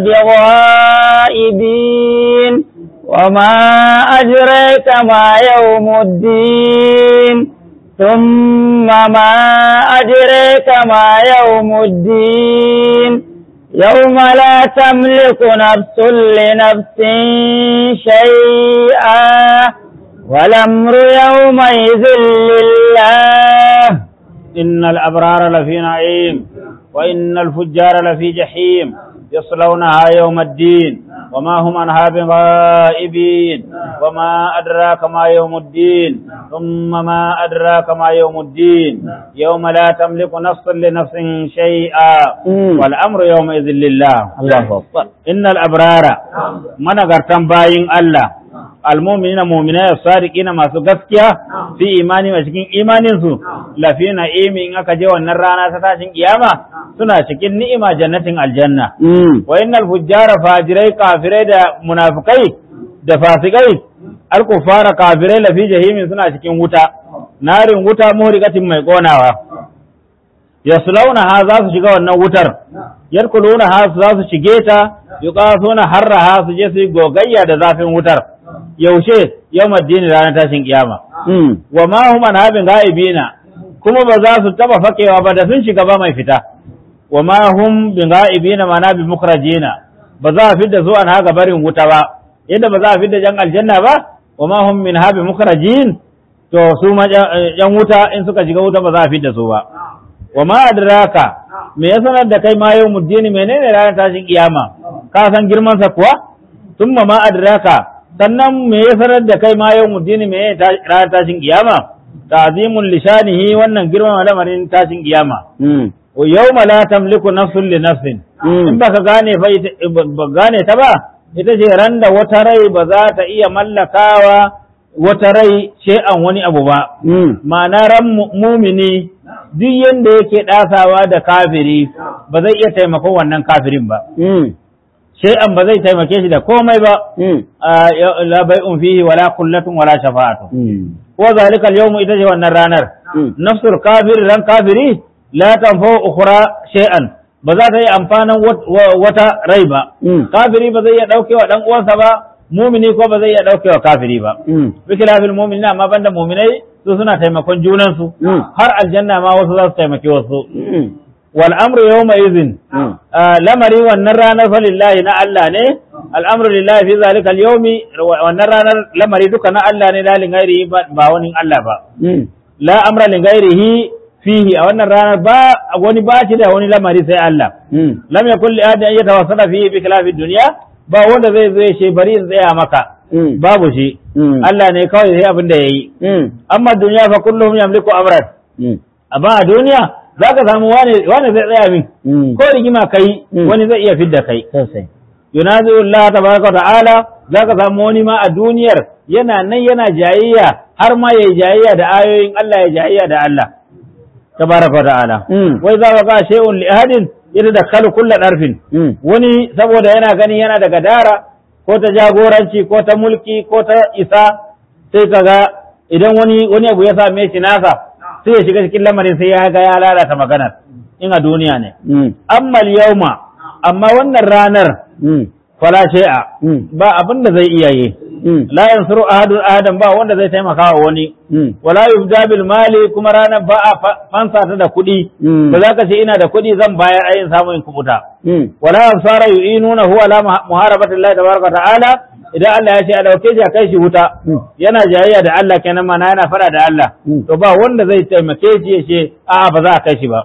بغائبين وما أدريك ما يوم الدين ثم ما أدريك ما يوم الدين يوم لا تملك نفس لنفس شيئا والأمر يومئذ لله إن الأبرار لفي نعيم وإن الفجار لفي جحيم يصلونها يوم الدين وما هم عنها بغائبين وما أدراك ما يوم الدين ثم ما أدراك ما يوم الدين يوم لا تملك نفس لنفس شيئا مم. والأمر يومئذ لله الله أكبر إن الأبرار من أغرتم باين الله المؤمنين مؤمنين الصادقين ما سقسكيا في إيماني وشكين إيمانين سو لفي نعيم إن أكجي ونرانا ستاشين قيامة سنة شكين نئمة جنة الجنة مم. وإن الفجار فاجري كافري دا منافقي da fasikai alkufara kafirai lafi jahimin suna cikin wuta narin wuta muhrikatin mai konawa yaslawna ha za su shiga wannan wutar yarkuluna ha su za su shige ta yuqasuna harraha su je su yi gogayya da zafin wutar yaushe yawmaddin ranar tashin kiyama مم. wa ma hum an habin ga'ibina kuma ba za su taba fakewa ba da sun shiga ba mai fita wa ma hum bin ga'ibina mana bi mukrajina ba za a fidda su an haga barin wuta ba yadda ba za a fidda jan aljanna ba wa ma hum min habi mukrajin to su ma jan jan wuta in suka shiga wuta ba za a fidda su ba wa ma adraka me ya sanar da kai ma yau muddini menene ranar tashin kiyama ka san girman sa kuwa thumma ma adraka sannan me ya sanar da kai ma yau muddini me ta- ranar tashin kiyama ta'zimun lishanihi wannan girman lamarin tashin kiyama مم. wa yawma la tamliku nafsun li nafsin Mm. in baka gane fa ita ba ba gane ta ba ita ce ran da wata rai ba za ta iya mallakawa wata rai an wani abu ba مم. ma'ana ran mu- mumini duk yanda yake ɗasawa da kafiri ba zai iya taimakon wannan kafirin ba مم. an ba zai taimake shi da komai ba مم. a, ya- la bai'un fihi wala kullatun wala shafa'atu مم. wa zalika al-yawmu ita ce wannan ranar مم. nafsul kafir ran kafiri la tanfa ukhra shay'an ba za ta yi amfanin wat- wa- wata rai ba مم. kafiri ba zai iya daukewa dan uwansa ba mumini ko ba zai iya daukewa kafiri ba مم. bikilafil mu'minin amma banda mu'minai su suna taimakon junansu Mm. har aljanna ma wasu za su taimaki wasu مم. wal amru yawma idhin Mm. Ah, lamari wannan ranar falillahi na Allah ne al'amru lillahi fi zalika al-yawmi wannan ranar lamari duka na Allah ne dalin gairi ba ba wani Allah ba Mm. la amra li ghairihi fihi a wannan ranar ba wani ba shi da wani lamari sai Allah Mm. lam yakul li ahadin an yatawassala fihi bi khilafi dunya ba wanda zai zo ya ce bari in tsaya maka Mm. babu shi Mm. Allah ne kawai sai abin da yayi Mm. amma duniya fa kullum yamliku amran Mm. amma a duniya zaka samu wani wani zai tsaya min Mm. ko rigima kai Mm. wani zai iya fidda kai Sosai. yunazi Allah tabaraka wa ta'ala zaka samu wani ma a duniyar yana nan yana jayayya har ma yayi jayayya da ayoyin Allah ya jayayya da Allah tabaraka wa ta'ala Mm. wai za ka shay'un li ahadin yatadakkalu kulla darfin Mm. wani saboda yana gani yana da gadara ko ta jagoranci ko ta mulki ko ta isa sai kaga idan wani wani abu ya same shi nasa sai ya shiga cikin lamarin sai ya ga ya lalata maganar in a duniya ne Mm. amma yauma amma wannan ranar Mm. fala shay'a Mm. ba abin da zai iya yi Mm. la yansuru ahadun ahadan ba wanda zai taimaka wa wani Mm. wala yubda bil mali kuma ranar ba a fa- fansa ta da kuɗi Mm. ba za ka ce ina da kuɗi zan bayar ayin samun in kubuta Mm. wala ansara yu'inuna huwa la muharabati Allah tabaraka wa ta'ala idan Allah ya ce a dauke shi a kai shi wuta Mm. yana jayayya da Allah kenan mana yana fara da Allah Mm. to ba wanda zai taimake shi ya ce a'a ba za a kai shi ba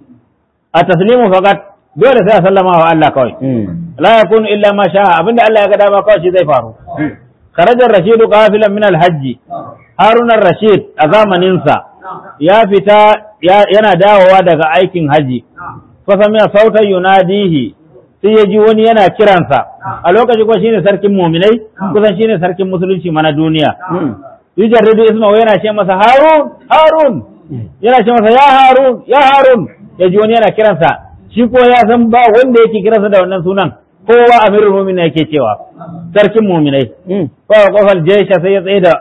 a taslimu faqat dole sai a sallama wa Allah kawai Mm. la yakunu illa ma sha'a abinda Allah ya ga dama kawai shi zai faru kharaja rashidu qafilan min al-hajj harun rashid a zamanin sa ya fita ya- yana dawowa daga aikin haji fa sami'a sautan yunadihi sai ya ji wani yana kiransa a lokaci ko shine sarkin muminai kusan shine sarkin musulunci mana duniya Mm. yujarridu ismahu yana ce masa harun harun yana ce masa ya harun ya harun ya ji wani yana kiransa shi ko ya san ba wanda yake kiransa da wannan sunan kowa amirul mu'minin yake cewa sarkin mu'minai Mm. fa qafal jaysha sai ya tsaye da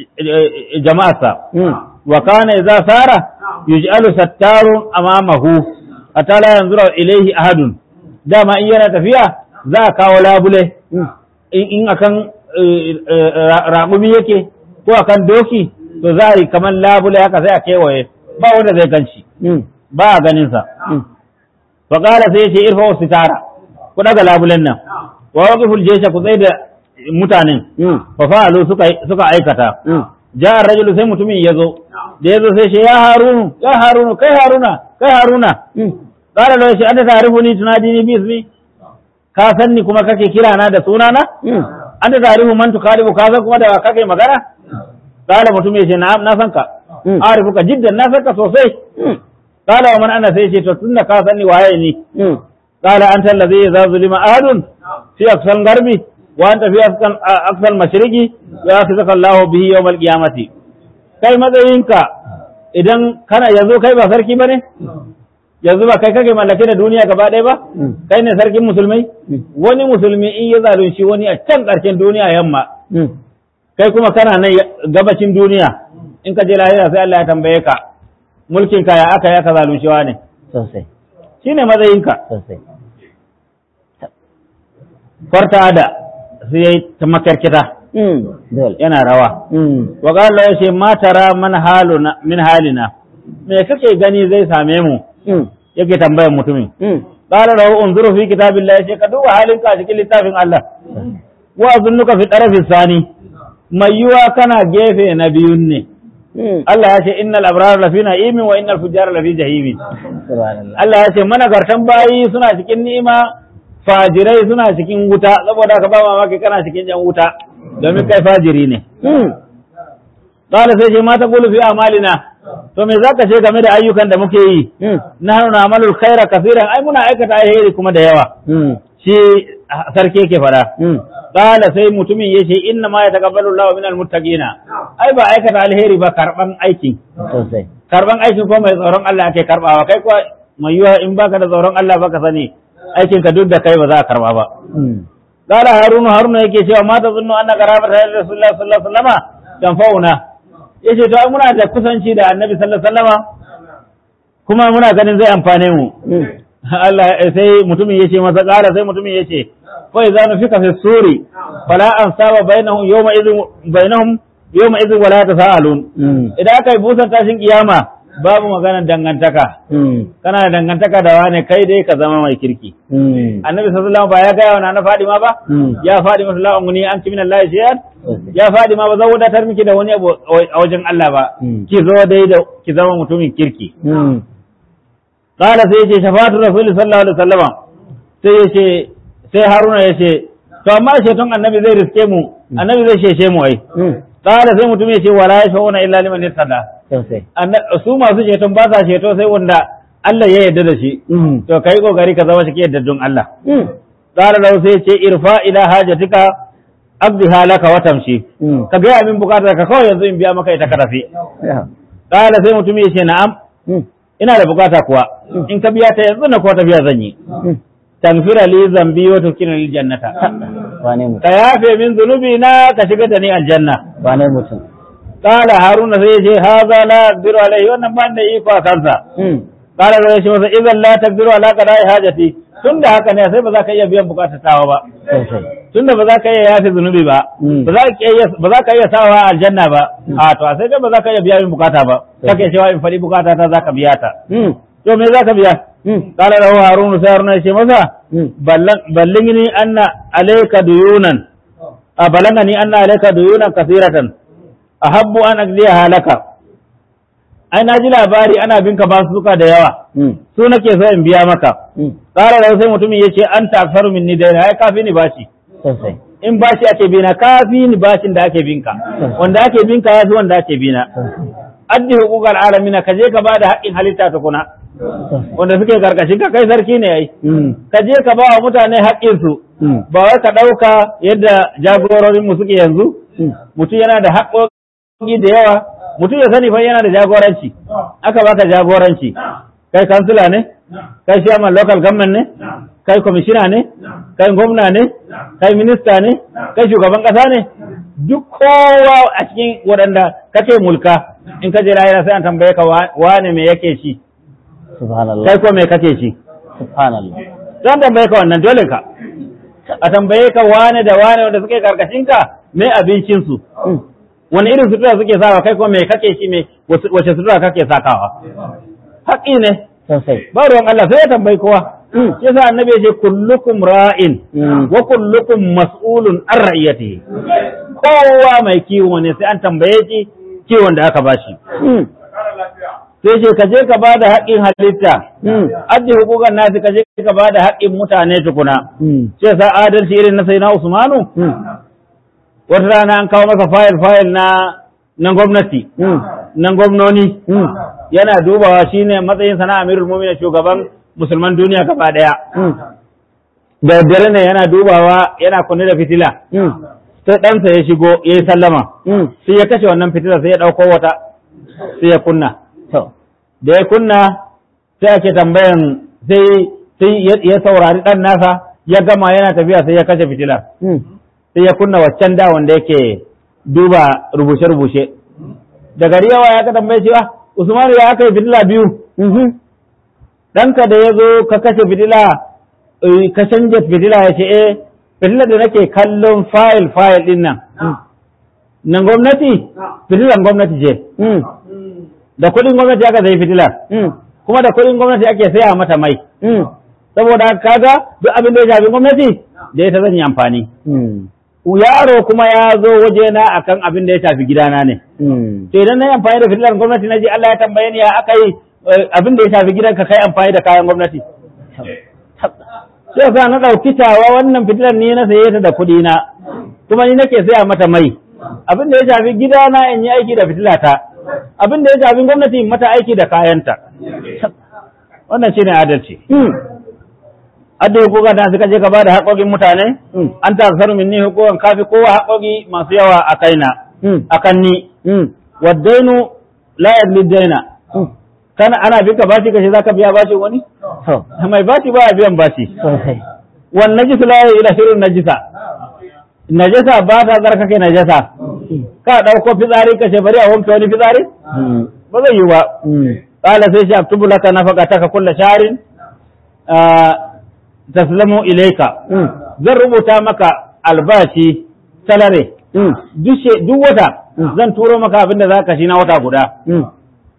eh, jama'arsa Mm. wa kana idza sara yuj'alu sattarun amamahu hatta la yanzura ilayhi ahadun dama in yana tafiya za a kawo labule Mm. in in akan eh, eh, ra- raƙumi yake ko akan doki to za a yi kamar labule haka sai a kewaye ba wanda zai ganshi Mm. ba a ganinsa Mm. fa qala sai ya ce irfa wa sitara ku daga labulen nan wa waqiful jaysha ku tsaye da mutanen Mm. fa fa'alu suka suka aikata Mm. ja rajulu sai mutumin ya zo da ya zo sai shi ya harunu ya harunu kai haruna kai haruna Mm. qala lahu shi anta ta'rifuni tunadini bi ismi ka san ni kuma kake kira na da sunana Mm. anta ta'rifu man tukadibu ka san kuma da wa kake magana qala mutum ya ce na'am na san ka Mm. arifuka jiddan na san ka sosai Mm. qala wa man ana sai ce to tunda ka san ni waye ni Mm. qala anta allazi idza zulima ahadun fi aqsal garbi wa anta fi aqsal aqsal mashriqi ya'khudhuka Allahu bihi yawm al-qiyamati kai matsayinka idan kana yanzu kai ba sarki bane yanzu ba kai kake mallake da duniya gaba ɗaya ba Mm. kai ne sarkin musulmai Mm. wani musulmi in ya zalunci wani a can ƙarshen duniya yamma Mm. kai kuma kana nan ya- gabacin duniya in ka je lahira sai Allah ya tambaye ka mulkin ka ya aka ya ka zalunci ne Sosai. shine matsayinka Sosai. farta da sai yayi ta makarkita Mm. Dole. yana rawa Mm. wa qala ya ce ma tara man haluna min halina me kake gani zai same mu Mm. yake tambayar mutumin Mm. qala lahu unzuru fi kitabillahi sai ka duba halin ka cikin littafin Allah wa azunnuka fi tarafis sani mai yiwa kana gefe na biyun ne Mm. Allah ya ce innal abrar lafi na'imin wa innal fujjar lafi jahimin Subhanallah. Allah ya ce managartan bayi suna cikin ni'ima fajirai suna cikin wuta saboda ka ba mamaki kana cikin yan wuta domin kai fajiri ne Mm. qala sai ce ma taqulu fi amalina to me zaka ce game da ayyukan da muke yi Mm. nahnu na'malul khaira kaseeran ai muna aikata alheri kuma da yawa Mm. shi sarki yake fara Mm. qala sai mutumin yace inna ma yataqabbalu Allahu minal muttaqina ai ba aikata alheri ba karban aikin Sosai. karban aikin ko mai tsoron Allah ake karbawa kai kuwa mai yiwa in baka da tsoron Allah baka sani aikin ka duk da kai ba za a karba ba Mm. qala harunu harunu yake cewa ma ta zunnu anna qarabata rasulullahi sallallahu alaihi wasallama tanfauna yace to ai muna da kusanci da annabi sallallahu alaihi wasallama kuma muna ganin zai amfane mu Mm. Allah sai mutumin yace masa qala sai mutumin yace fa idza nufika fi suri fala ansaba bainahum yawma idhin bainahum yawma idhin wala tasaalun Mm. idan aka yi busan tashin kiyama babu maganar dangantaka Mm. kana da dangantaka da wane kai dai ka zama mai kirki Mm. annabi sallallahu alaihi wasallam ba ya gaya wa na Fadima ba Mm. ya Fadima sallallahu alaihi wasallam an min Allah shay'an Sosai. ya Fadima ba zan wadatar miki da wani abu a wajen Allah ba Mm. ki zo dai da ki zama mutumin kirki Mm. qala sai yace shafatu rasul sallallahu alaihi wasallam sai yace sai Haruna yace to amma sheton annabi zai riske mu annabi zai sheshe mu ai Mm. qala sai mutum yace wala yashuna illa liman yatada Sosai. Anna- su masu ceton ba sa ceto sai wanda Allah ya yarda da shi Mm. to kai kokari ka zama cikin yardaddun Allah Mm. qala lahu sai ce irfa ila hajatika abdiha laka wa tamshi Mm. ka gaya min bukatar ka kawai yanzu in biya maka ita ka tafi Yeah. qala sai mutum ya ce na'am Mm. ina da bukata kuwa in ka biya ta yanzu na ko tafiya zan yi Mm. tanfira li zambi wa tukina lil jannata Wane mutum? ka yafe min zunubi na ka shiga da ni aljanna Wane mutum? qala haruna sai ya ce haza la aqdiru alaihi wannan ban da iko a kansa Mm. qala lahu shi masa idan la taqdiru ala qada'i hajati tunda haka ne sai ba za ka iya biyan bukatar tawa ba Sosai. tunda ba za ka iya yafe zunubi ba Mm. ba za ka iya ba za ka iya sawa aljanna ba a to a sai dai ba za ka iya biya min bukata ba kake cewa in faɗi bukata ta za ka biya ta Mm. to me za ka biya Mm. qala lahu harun sai harun ya ce masa Mm. ballan ballingni anna alayka duyunan a balangani anna alayka duyunan kasiratan ahabbu an aqdiya halaka ai na ji labari ana binka ba suka da yawa Mm. su nake so in biya maka Mm. qala lahu sai mutumin yace anta aksaru minni dayna ai kafi ni bashi Sosai. in bashi ake bina kafi ni bashin da ake binka wanda ake binka ya fi wanda ake bina addi hukukar alamina ka je ka ba da haƙƙin halitta tukuna Sosai. wanda suke karkashin ka kai sarki ne ai Mm. ka je ka ba wa mutane haƙƙinsu Mm. ba wai ka ɗauka yadda jagororin mu suke yanzu Mm. mutum yana da haƙƙoƙi da yawa mutum ya sani fa yana da jagoranci aka baka jagoranci kai kansila ne kai chairman local government ne kai kwamishina ne kai gwamna ne kai minista ne kai shugaban ƙasa ne duk kowa a cikin waɗanda kake mulka in ka je lahira sai an tambaye ka wa- wane me yake ci Subhanallah. kai ko me kake ci Subhanallah. don tambaye ka wannan dole ka a tambaye ka wane da wane wanda suke karkashin ka me abincinsu Mm. wani irin sutura suke sawa kai ko me kake ci me wace wace sutura kake sakawa haƙi ne Sosai. ba ruwan Allah sai ya tambayi kowa Mm. yasa annabi ya ce kullukum ra'in Mm. wa kullukum mas'ulun an ra'iyatihi kowa mai kiwo ne sai an tambaye shi kiwon da aka bashi Mm. sai ce ka je ka ba da haƙƙin halitta Mm. addi hukukan nasi ka je ka ba da haƙƙin mutane tukuna Mm. sai sa adalci irin na sai na Usmanu Mm. wata rana an kawo masa fayil fayil na na gwamnati Mm. na gwamnoni Mm. yana dubawa shine matsayin sana amirul mu'minin shugaban musulman duniya gaba daya Mm. da daddare ne yana dubawa yana kunne da fitila Mm. sai ɗansa ya shigo ya yi sallama Mm. sai ya kashe wannan fitila sai ya ɗauko wata sai ya kunna To. da ya kunna sai ake tambayan sai sai ya- ya saurari ɗan nasa ya gama yana tafiya sai ya kashe fitila Mm. sai ya kunna waccan da wanda yake duba rubuce-rubuce da gari yawa ya ka tambaye cewa Usmanu ya aka yi fitila biyu Mhm. ɗanka da ya zo ka kashe fitila eh, ka canja fitila ya ce eh fitila da nake kallon fayil fayil ɗin nan nan gwamnati fitilan gwamnati ce Mm. da kuɗin gwamnati aka zai fitilar Mm. kuma da kuɗin gwamnati ake saya mata mai Mm. saboda haka kaga duk abin da ya shafi gwamnati da ita zan yi amfani Mm. yaro kuma ya zo wajena akan abin da ya shafi gidana ne Mm. to idan na yi amfani da fitilar gwamnati na ji Allah ya tambaye ni ya aka yi eh, abin da ya shafi gidanka kai amfani da kayan gwamnati sai sa na ɗauki tawa wannan fitilar ni na saye ta da kuɗi na kuma ni nake saya mata mai abin da ya shafi gidana in yi aiki da fitilata abin da ya shafi gwamnati in mata aiki da kayanta wannan shine adalci Mm. adda hukuka da suka je ka bada haƙoƙin mutane Mm. an ta zaru minni hukukan kafi kowa haƙoƙi masu yawa a kaina Mm. akan ni Mm. waddainu la yadli daina Mm. kana ana binka bashi kace zaka biya bashi wani To. mai bashi ba biyan bashi Sosai. wan najis la ila shirun najisa najasa ba ta tsarkake najasa ka dauko fitsari ka ce bari a wanke wani fitsari Mm. ba zai yi ba Mm. qala sai shi aktubu laka nafaqataka kullu sharin taslamu ilayka Mm. zan rubuta maka albashi salare Mm. duk she- duk wata Mm. zan turo maka abin da zaka shi na wata guda Mm.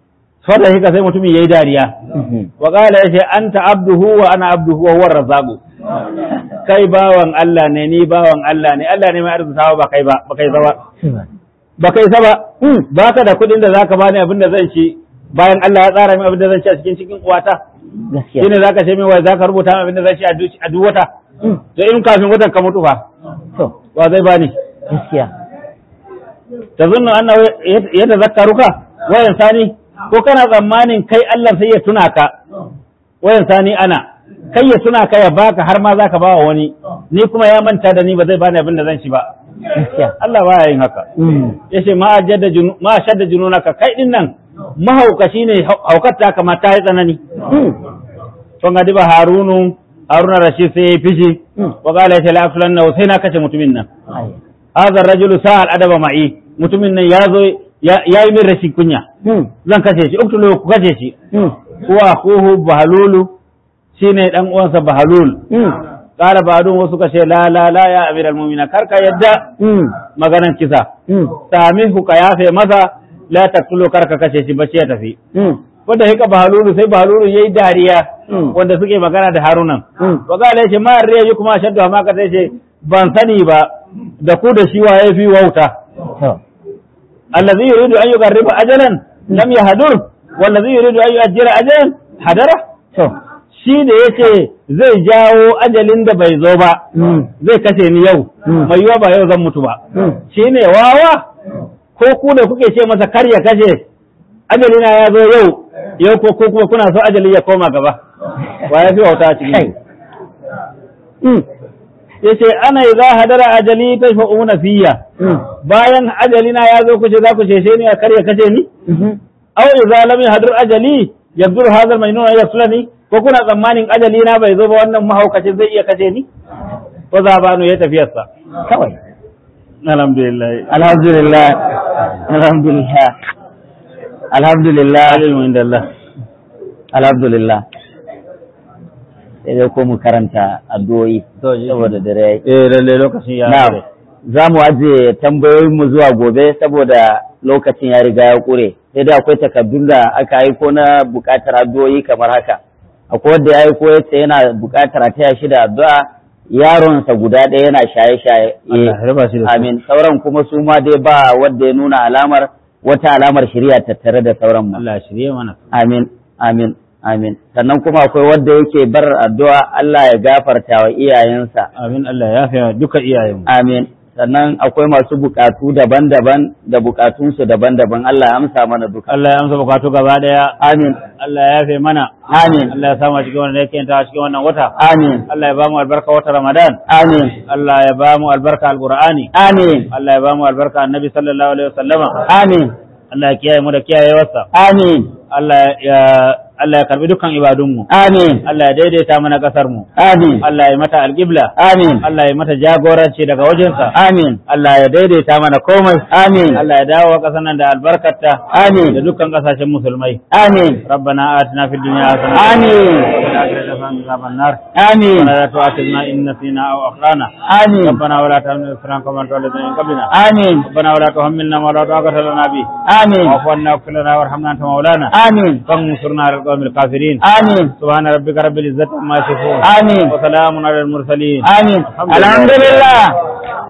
fada hika sai mutumin yayi dariya wa qala yace anta abduhu wa ana abduhu wa huwa razzaqu kai bawan Allah ne ni bawan Allah ne Allah ne mai arzikawa ba kai ba ba kai ba ba kai sa ba ba ka da kuɗin da zaka bani abin da zan ci bayan Allah ya tsara min abin da zan ci a cikin cikin uwata gaskiya shine zaka ce min wai zaka rubuta min abin da zan ci a duk a duk wata to in kafin watan ka mutu fa to wa zai bani gaskiya tazunnu annahu yatazakkaruka wa yansani ko kana tsammanin kai Allah sai ya tuna ka wa yansani ana kai ya tuna ka ya baka har ma zaka ba wa wani ni kuma ya manta da ni ba zai bani abin da zan ci ba gaskiya Allah baya yin haka yace ma ajadda junu ma shadda jununaka kai din nan mahaukaci ne haukar ta kama ta yi tsanani to ga diba harunu haruna rashid sai ya fishi wa qala ya la aflanna sai na kace mutumin nan ai hadha rajulu sa'al adaba ma'i mutumin nan ya zo ya yi min rashin kunya zan kashe shi uktulu ku kashe shi huwa akhuhu bahalulu shine dan uwansa bahalul qala ba'dun wasu kashe la la la ya amiral mu'mina karka yadda maganan kisa samihu ka yafe masa la taqtulu karka kashe shi bace ya tafi wanda hika bahalulu sai bahalulu yayi dariya wanda suke magana da harunan wa qala yace ma riya kuma shaddu ma ka yace ban sani ba da ku da shi waye fi wauta to الذي يريد أن يقرب أجلا لم يهدر والذي يريد أن يؤجر أجلا hadara to shi da yace zai jawo ajalin da bai zo ba zai kashe ni yau mai yiwa ba yau zan mutu ba shi ne wawa ko ku da kuke ce masa kar ya kashe ajalina ya zo yau yau ko ko kuma kuna so ajali ya koma gaba wa ya fi wauta a cikin yace ana idza hadara ajali tashfa'una fiyya bayan ajalina ya zo kuce za ku cece ni a kar ya kashe ni aw idza lam yahdur ajali yabdur hadha al-majnun yaslani ko kuna tsammanin ajali na bai zo ba wannan mahaukacin zai iya kashe ni ko za banu ya tafiyarsa kawai alhamdulillah alhamdulillah alhamdulillah alhamdulillah ilmu inda Allah alhamdulillah sai dai ko mu karanta addu'o'i saboda dare yayi eh lalle lokacin ya na'am za mu ajiye tambayoyin mu zuwa gobe saboda lokacin ya riga ya kure sai dai akwai takardun da aka aiko na buƙatar addu'o'i kamar haka akwai wanda ya aiko yace yana buƙatar a taya shi da addu'a yaronsa guda ɗaya yana shaye-shaye Allah ya raba shi da su. amin sauran kuma su ma dai ba wanda ya nuna alamar wata alamar shirya tattare da sauran mu Allah ya shirye mana amin amin amin sannan kuma akwai wanda yake bar addu'a Allah ya gafarta wa iyayensa amin Allah ya yafe duka iyayenmu amin sannan akwai masu bukatu daban-daban da bukatunsu daban-daban Allah ya amsa mana duka Allah ya amsa bukatu gaba daya amin Allah ya yafe mana amin Allah ya samu a cikin wannan yake ta cikin wannan wata amin Allah ya ba mu albarka wata Ramadan amin Allah ya ba mu albarka alqur'ani amin Allah ya ba mu albarka annabi sallallahu alaihi wasallama amin Allah ya kiyaye mu da kiyayewarsa amin Allah ya Allah ya karbi dukkan ibadunmu amin Allah ya daidaita mana kasar mu amin Allah ya mata alqibla amin Allah ya mata jagoranci daga wajensa amin Allah ya daidaita mana komai amin Allah ya dawo kasar nan da albarkarta da amin dukkan kasashen musulmai amin ربنا آتنا في الدنيا حسنة آمين. وفي الآخرة حسنة وقنا عذاب النار amin ولا تؤاخذنا إن نسينا أو أخطأنا amin ربنا ولا تحملنا إصرا كما حملته على الذين من قبلنا amin ربنا ولا تحملنا ما لا طاقة لنا به amin واعف عنا واغفر لنا وارحمنا أنت مولانا amin فانصرنا على القوم الكافرين amin سبحان ربك رب العزة عما يصفون amin وسلام على المرسلين amin الحمد لله. alhamdulillah